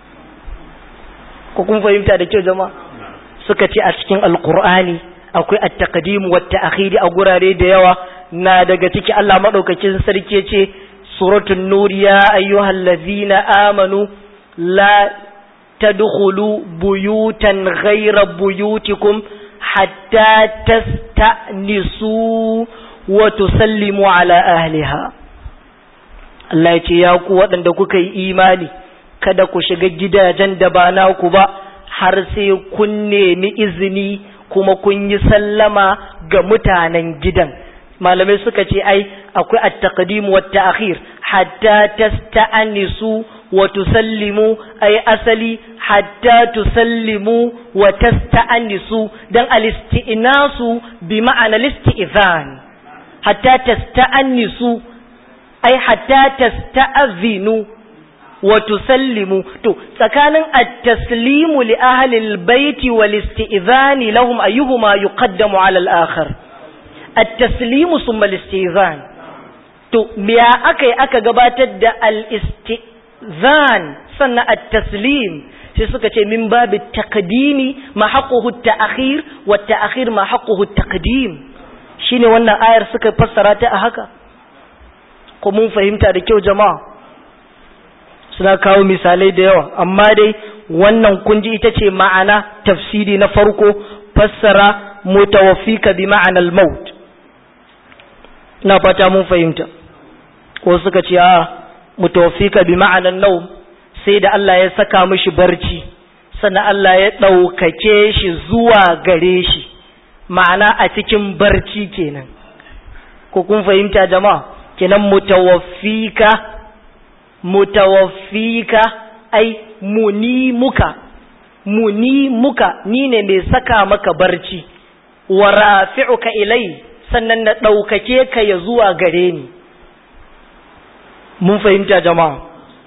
ko kun fahimta da kyau jama'a suka ce a cikin alkur'ani akwai at-taqdim wa at a gurare da yawa na daga ciki Allah madaukakin sarki yace suratul nur ya ayyuhallazina amanu la tadkhulu buyutan ghayra buyutikum hatta tasta'nisu wa tusallimu ala ahliha Allah ya ce ya ku waɗanda kuka yi imani kada ku shiga gidajen da ba naku ba har sai kun nemi izini kuma kun yi sallama ga mutanen gidan malamai suka ce ai akwai at-taqdim wa at-ta'khir hatta tasta'nisu wa tusallimu ai asali hatta tusallimu wa tasta'nisu dan al-isti'nasu bi ma'ana al-isti'zan hatta tasta'nisu ai hatta tasta'zinu wa tusallimu to tsakanin at-taslimu li ahli al-bait wal isti'zani lahum ayyuhuma yuqaddamu 'ala al-akhar at-taslimu thumma al-istizan to me aka aka gabatar da al-istizan sannan at-taslim sai suka ce min babu taqdimi ma haqquhu at-ta'khir wa at-ta'khir ma haqquhu at-taqdim shine wannan ayar suka fassara ta a haka ko mun fahimta da kyau jama'a suna kawo misalai da yawa amma dai wannan kunji ita ce ma'ana tafsiri na farko fassara mutawaffika bi ma'anal maut na fata mun fahimta ko suka ce a mutawaffika bi ma'anan naum sai da Allah ya saka mishi barci sannan Allah ya ɗaukake shi zuwa gare shi ma'ana a cikin barci kenan ko kun fahimta jama'a kenan mutawaffika mutawaffika ai muni muka muni muka ni ne mai saka maka barci wa rafi'uka ilai sannan na ɗaukake ka ya zuwa gare ni mun fahimta jama'a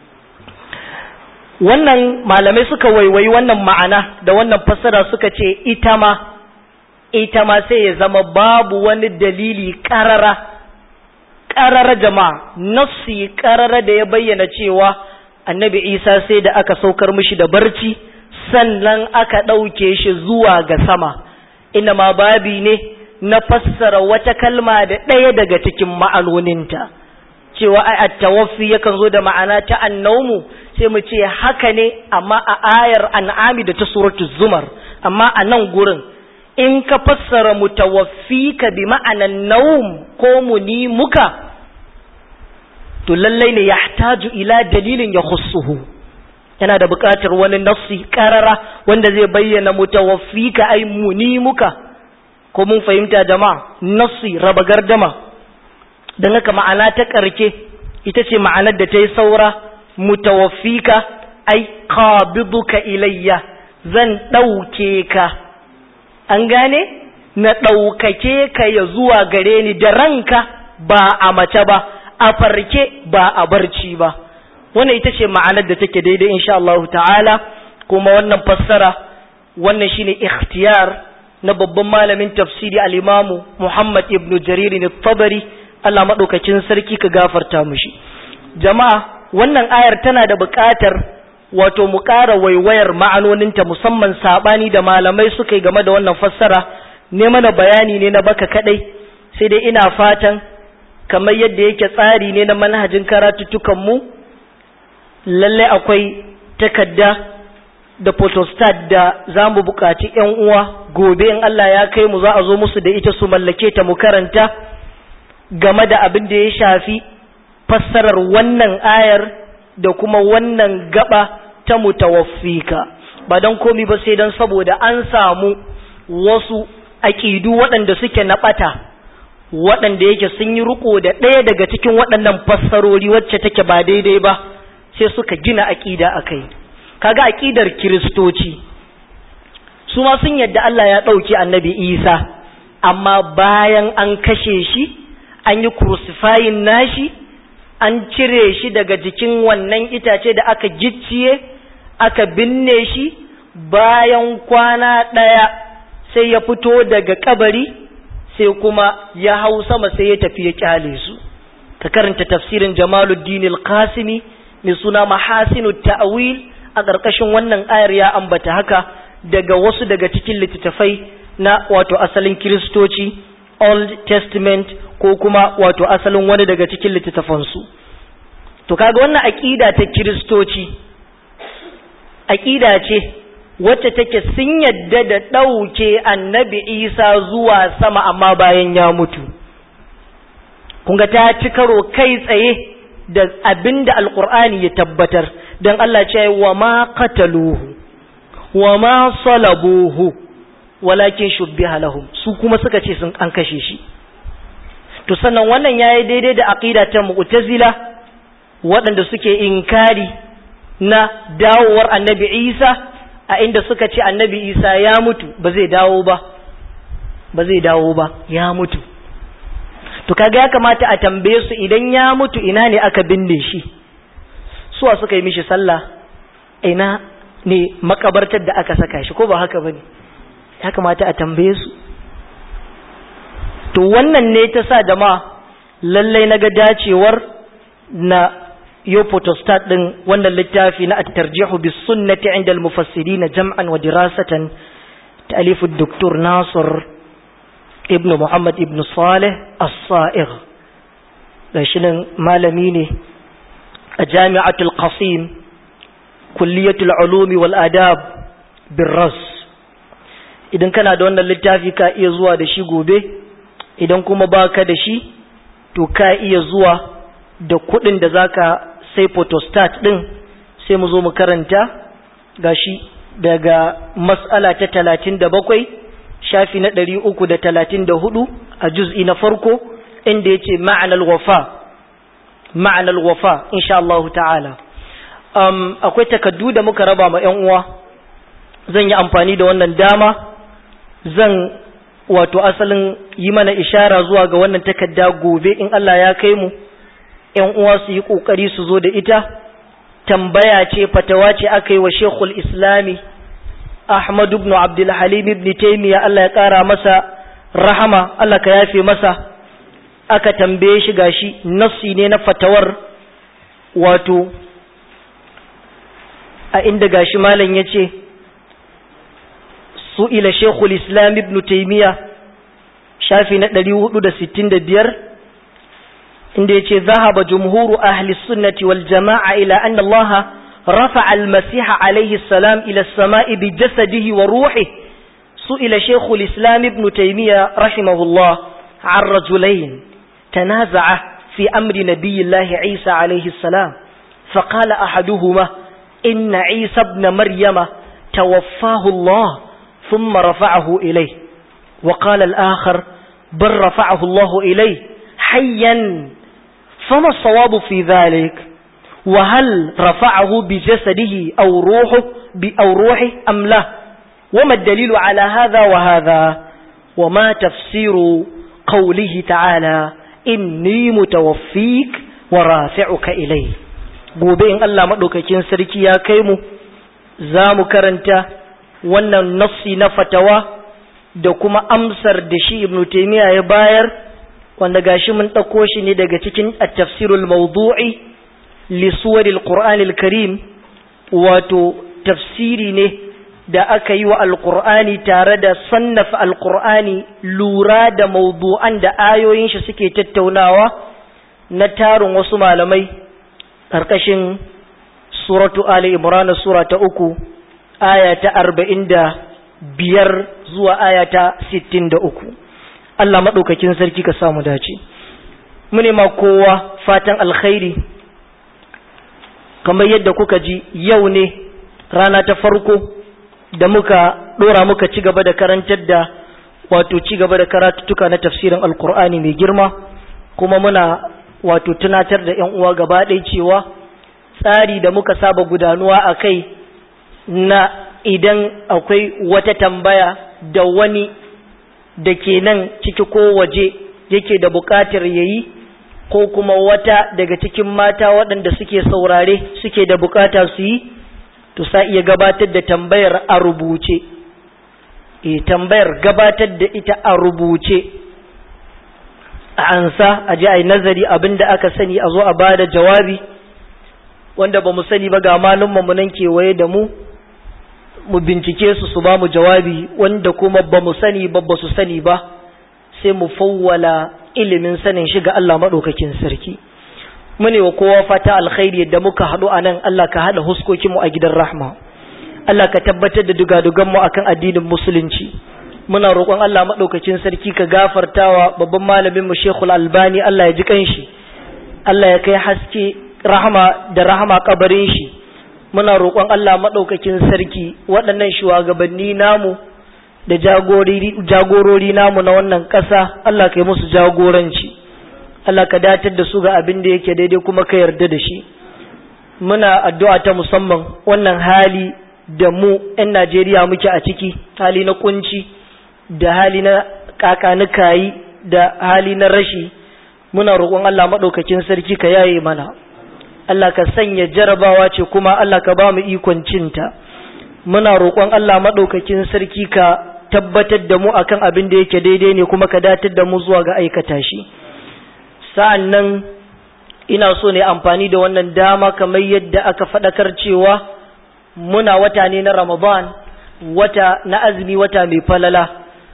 wannan malamai suka waiwayi wannan ma'ana da wannan fassara suka ce ita ma ita ma sai ya zama babu wani dalili ƙarara ƙarara jama'a nassi ƙarara da ya bayyana cewa annabi isa sai da aka saukar mishi da barci sannan aka ɗauke shi zuwa ga sama ina ma babi ne na fassara wata kalma da ɗaya daga cikin ma'anoninta cewa ai at-tawaffi yakan zo da ma'ana ta annaumu sai mu ce haka ne amma a ayar an'ami da ta suratul zumar amma a nan gurin in ka fassara mutawaffika bi ma'anan naum ko muni muka to lallai ne yahtaju ila dalilin ya khussuhu yana da buƙatar wani nassi karara wanda zai bayyana mutawaffika ai muni muka ko mun fahimta jama'a nassi raba gardama don haka ma'ana ta ƙarke ita ce ma'anar da ta yi saura mutawaffika ai qabiduka ilayya zan ɗauke ka an gane na ɗaukake ka ya zuwa gare ni da ranka ba a mace ba a farke ba a barci ba wannan ita ce ma'anar da take daidai insha Allah ta'ala kuma wannan fassara wannan shine ikhtiyar na babban malamin tafsiri al-Imam Muhammad ibn Jarir al-Tabari Allah madaukakin sarki ka gafarta mushi jama'a wannan ayar tana da buƙatar wato mu ƙara waiwayar ma'anoninta musamman sabani da malamai suka yi game da wannan fassara ne mana bayani ne na baka kadai sai dai ina fatan kamar yadda yake tsari ne na manhajin karatuttukan mu lalle akwai takadda da photostat da za mu buƙaci ‘yan uwa gobe in Allah ya kai mu za a zo musu da ita su mallake ta mu karanta game da abin da ya shafi fassarar wannan ayar da kuma wannan gaba ta mutawaffika ba don komi ba sai don saboda an samu wasu aƙidu waɗanda suke na ɓata waɗanda yake sun yi riko da ɗaya daga cikin waɗannan fassarori wacce take ba daidai ba sai suka gina aƙida a kai kaga aƙidar kiristoci su ma sun yadda Allah ya ɗauki annabi isa amma bayan an kashe shi an yi crucifying nashi an cire shi daga jikin wannan itace da aka gicciye aka binne shi bayan kwana ɗaya sai ya fito daga kabari sai kuma ya hau sama sai ya tafi ya kyale su ka karanta tafsirin jamaluddin al-qasimi mai suna mahasinu ta'wil a ƙarƙashin wannan ayar ya ambata haka daga wasu daga cikin littattafai na wato asalin kiristoci old testament ko kuma wato asalin wani daga cikin littattafansu to kaga wannan aƙida ta kiristoci aƙida ce wacce take sun yadda da ɗauke annabi isa zuwa sama amma bayan ya mutu kunga ta ci karo kai tsaye da abin da alkur'ani ya tabbatar don Allah ce wa ma qataluhu wa ma salabuhu walakin shubbiha lahum su kuma suka ce sun an kashe shi to sannan wannan yayi daidai da aqida ta mu'tazila waɗanda suke inkari na dawowar annabi Isa a inda suka ce annabi Isa ya mutu ba zai dawo ba ba zai dawo ba ya mutu to kaga ya kamata a tambaye su idan ya mutu ina ne aka binne shi suwa suka yi mishi sallah ina ne makabartar da aka saka shi ko ba haka bane ya kamata a tambaye su to wannan ne ta sa jama'a lallai naga dacewar na yo photostat din wannan littafi na at-tarjihu bis sunnati 'inda al-mufassirin jam'an wa dirasatan ta'alif ad-doktor Nasir ibn Muhammad ibn Saleh As-Sa'igh gashi nan malami ne a Jami'atul Qasim Kulliyatul Ulumi wal Adab Birras idan kana da wannan littafi ka iya zuwa da shi gobe idan kuma baka da shi to ka iya zuwa da kuɗin da zaka sai photostat din sai mu zo mu karanta gashi daga mas'ala ta talatin da bakwai shafi na ɗari uku da talatin da hudu a juz'i na farko inda ya ce ma'anar wafa ma'anar wafa insha Allah ta'ala um, akwai takaddu da muka raba ma ‘yan uwa zan yi amfani da wannan dama zan wato asalin yi mana ishara zuwa ga wannan takadda gobe in Allah ya kai mu ‘yan uwa su yi ƙoƙari su zo da ita tambaya ce fatawa ce aka yi wa shekul islami Ahmad ibn Abdul Halim ibn Taymiyyah Allah ya ƙara masa rahama Allah ka yafe masa aka tambaye shi gashi nassi ne na fatawar wato a inda gashi malam yace su'ila Sheikhul Islam ibn Taymiyyah shafi na 465 inda yace zahaba jumhuru ahli sunnati wal jama'a ila anna Allah رفع المسيح عليه السلام إلى السماء بجسده وروحه سئل شيخ الإسلام ابن تيمية رحمه الله عن رجلين تنازع في أمر نبي الله عيسى عليه السلام فقال أحدهما إن عيسى ابن مريم توفاه الله ثم رفعه إليه وقال الآخر بل رفعه الله إليه حيا فما الصواب في ذلك؟ وهل رفعه بجسده أو روحه أو روحه أم لا وما الدليل على هذا وهذا وما تفسير قوله تعالى إني متوفيك wa rafi'uka ilai gobe in Allah madaukakin sarki ya kai mu za mu karanta wannan nassi na fatawa da kuma amsar da shi ibn taymiya ya bayar wanda gashi mun ɗauko shi ne daga cikin at-tafsirul mawdu'i li suwaril qur'anil karim wato tafsiri ne da aka yi wa alqur'ani tare da sannafa alqur'ani lura da mawdu'an da ayoyin shi suke tattaunawa na tarin wasu malamai ƙarƙashin suratu ali imran sura ta uku aya ta arba'in da biyar zuwa aya ta sittin da uku Allah maɗaukakin sarki ka samu dace mune ma kowa fatan alkhairi kamar yadda kuka ji yau ne rana ta farko da muka ɗora muka ci gaba da karantar da wato ci gaba da karatuttuka na tafsirin alkur'ani mai girma kuma muna wato tunatar da 'yan uwa gaba ɗaya cewa tsari da muka saba gudanuwa a kai na idan akwai wata tambaya da wani da ke nan ciki ko waje yake da buƙatar ya yi ko kuma wata daga cikin mata waɗanda suke saurare suke da buƙata su yi to sa iya gabatar da tambayar a rubuce e tambayar gabatar da ita a rubuce a ansa a ji a yi nazari abin da aka sani a zo a ba da jawabi wanda ba mu sani ba ga malummanmu nan kewaye da mu mu bincike su su ba mu jawabi wanda kuma ba mu sani ba ba su sani ba sai mu fawwala ilimin sanin shi ga Allah maɗaukakin sarki mune wa kowa fata alkhairi yadda muka haɗu a nan Allah ka haɗa huskokinmu a gidan rahma Allah ka tabbatar da dugaduganmu akan addinin musulunci muna roƙon Allah maɗaukakin sarki ka gafartawa babban malamin mu Sheikhul Albani Allah ya ji kanshi Allah ya kai haske rahama da rahama kabarin shi muna roƙon Allah maɗaukakin sarki waɗannan shugabanni namu da jagorori namu na wannan ƙasa Allah ka yi musu jagoranci Allah ka datar da su ga abin da yake daidai kuma ka yarda da shi muna addu'a ta musamman wannan hali da mu 'yan Najeriya muke a ciki hali na kunci da hali na kakanikayi da hali na rashi muna roƙon Allah maɗaukakin sarki ka yaye mana Allah ka sanya jarabawa ce kuma Allah ka ba mu ikon cinta muna roƙon Allah maɗaukakin sarki ka tabbatar da mu akan abin da yake daidai ne kuma ka datar da mu zuwa ga aikata shi sa'an nan ina so ne amfani da wannan dama kamar yadda aka faɗakar cewa muna wata ne na Ramadan wata na azumi wata mai falala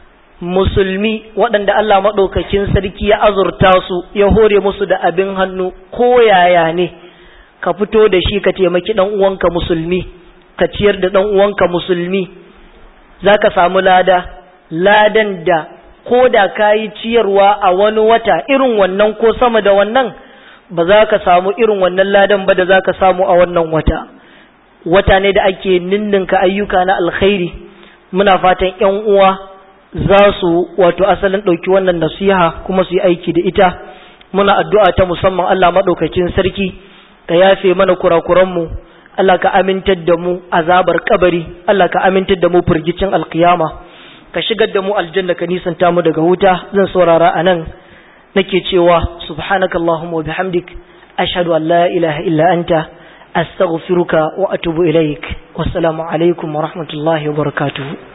musulmi waɗanda Allah maɗaukakin sarki ya azurta su ya hore musu da abin hannu ko yaya ne ka fito da shi ka taimaki ɗan uwanka musulmi ka ciyar da ɗan uwanka musulmi za ka samu lada ladan da ko da ka yi ciyarwa a wani wata irin wannan ko sama da wannan ba za ka samu irin wannan ladan ba da za ka samu a wannan wata wata ne da ake ninninka ayyuka na alkhairi muna fatan ‘yan uwa za su wato asalin ɗauki wannan nasiha kuma su yi aiki da ita muna addu'a ta musamman Allah maɗaukakin sarki ka yafe mana kurakuranmu Allah ka amintar da mu azabar kabari Allah ka amintar da mu firgicin alkiyama ka shigar da mu aljanna ka nisanta mu daga wuta zan saurara a nan nake cewa subhanakallahumma wa bihamdik ashhadu an la ilaha illa anta astaghfiruka wa atubu ilaik wassalamu alaikum wa rahmatullahi wa barakatuh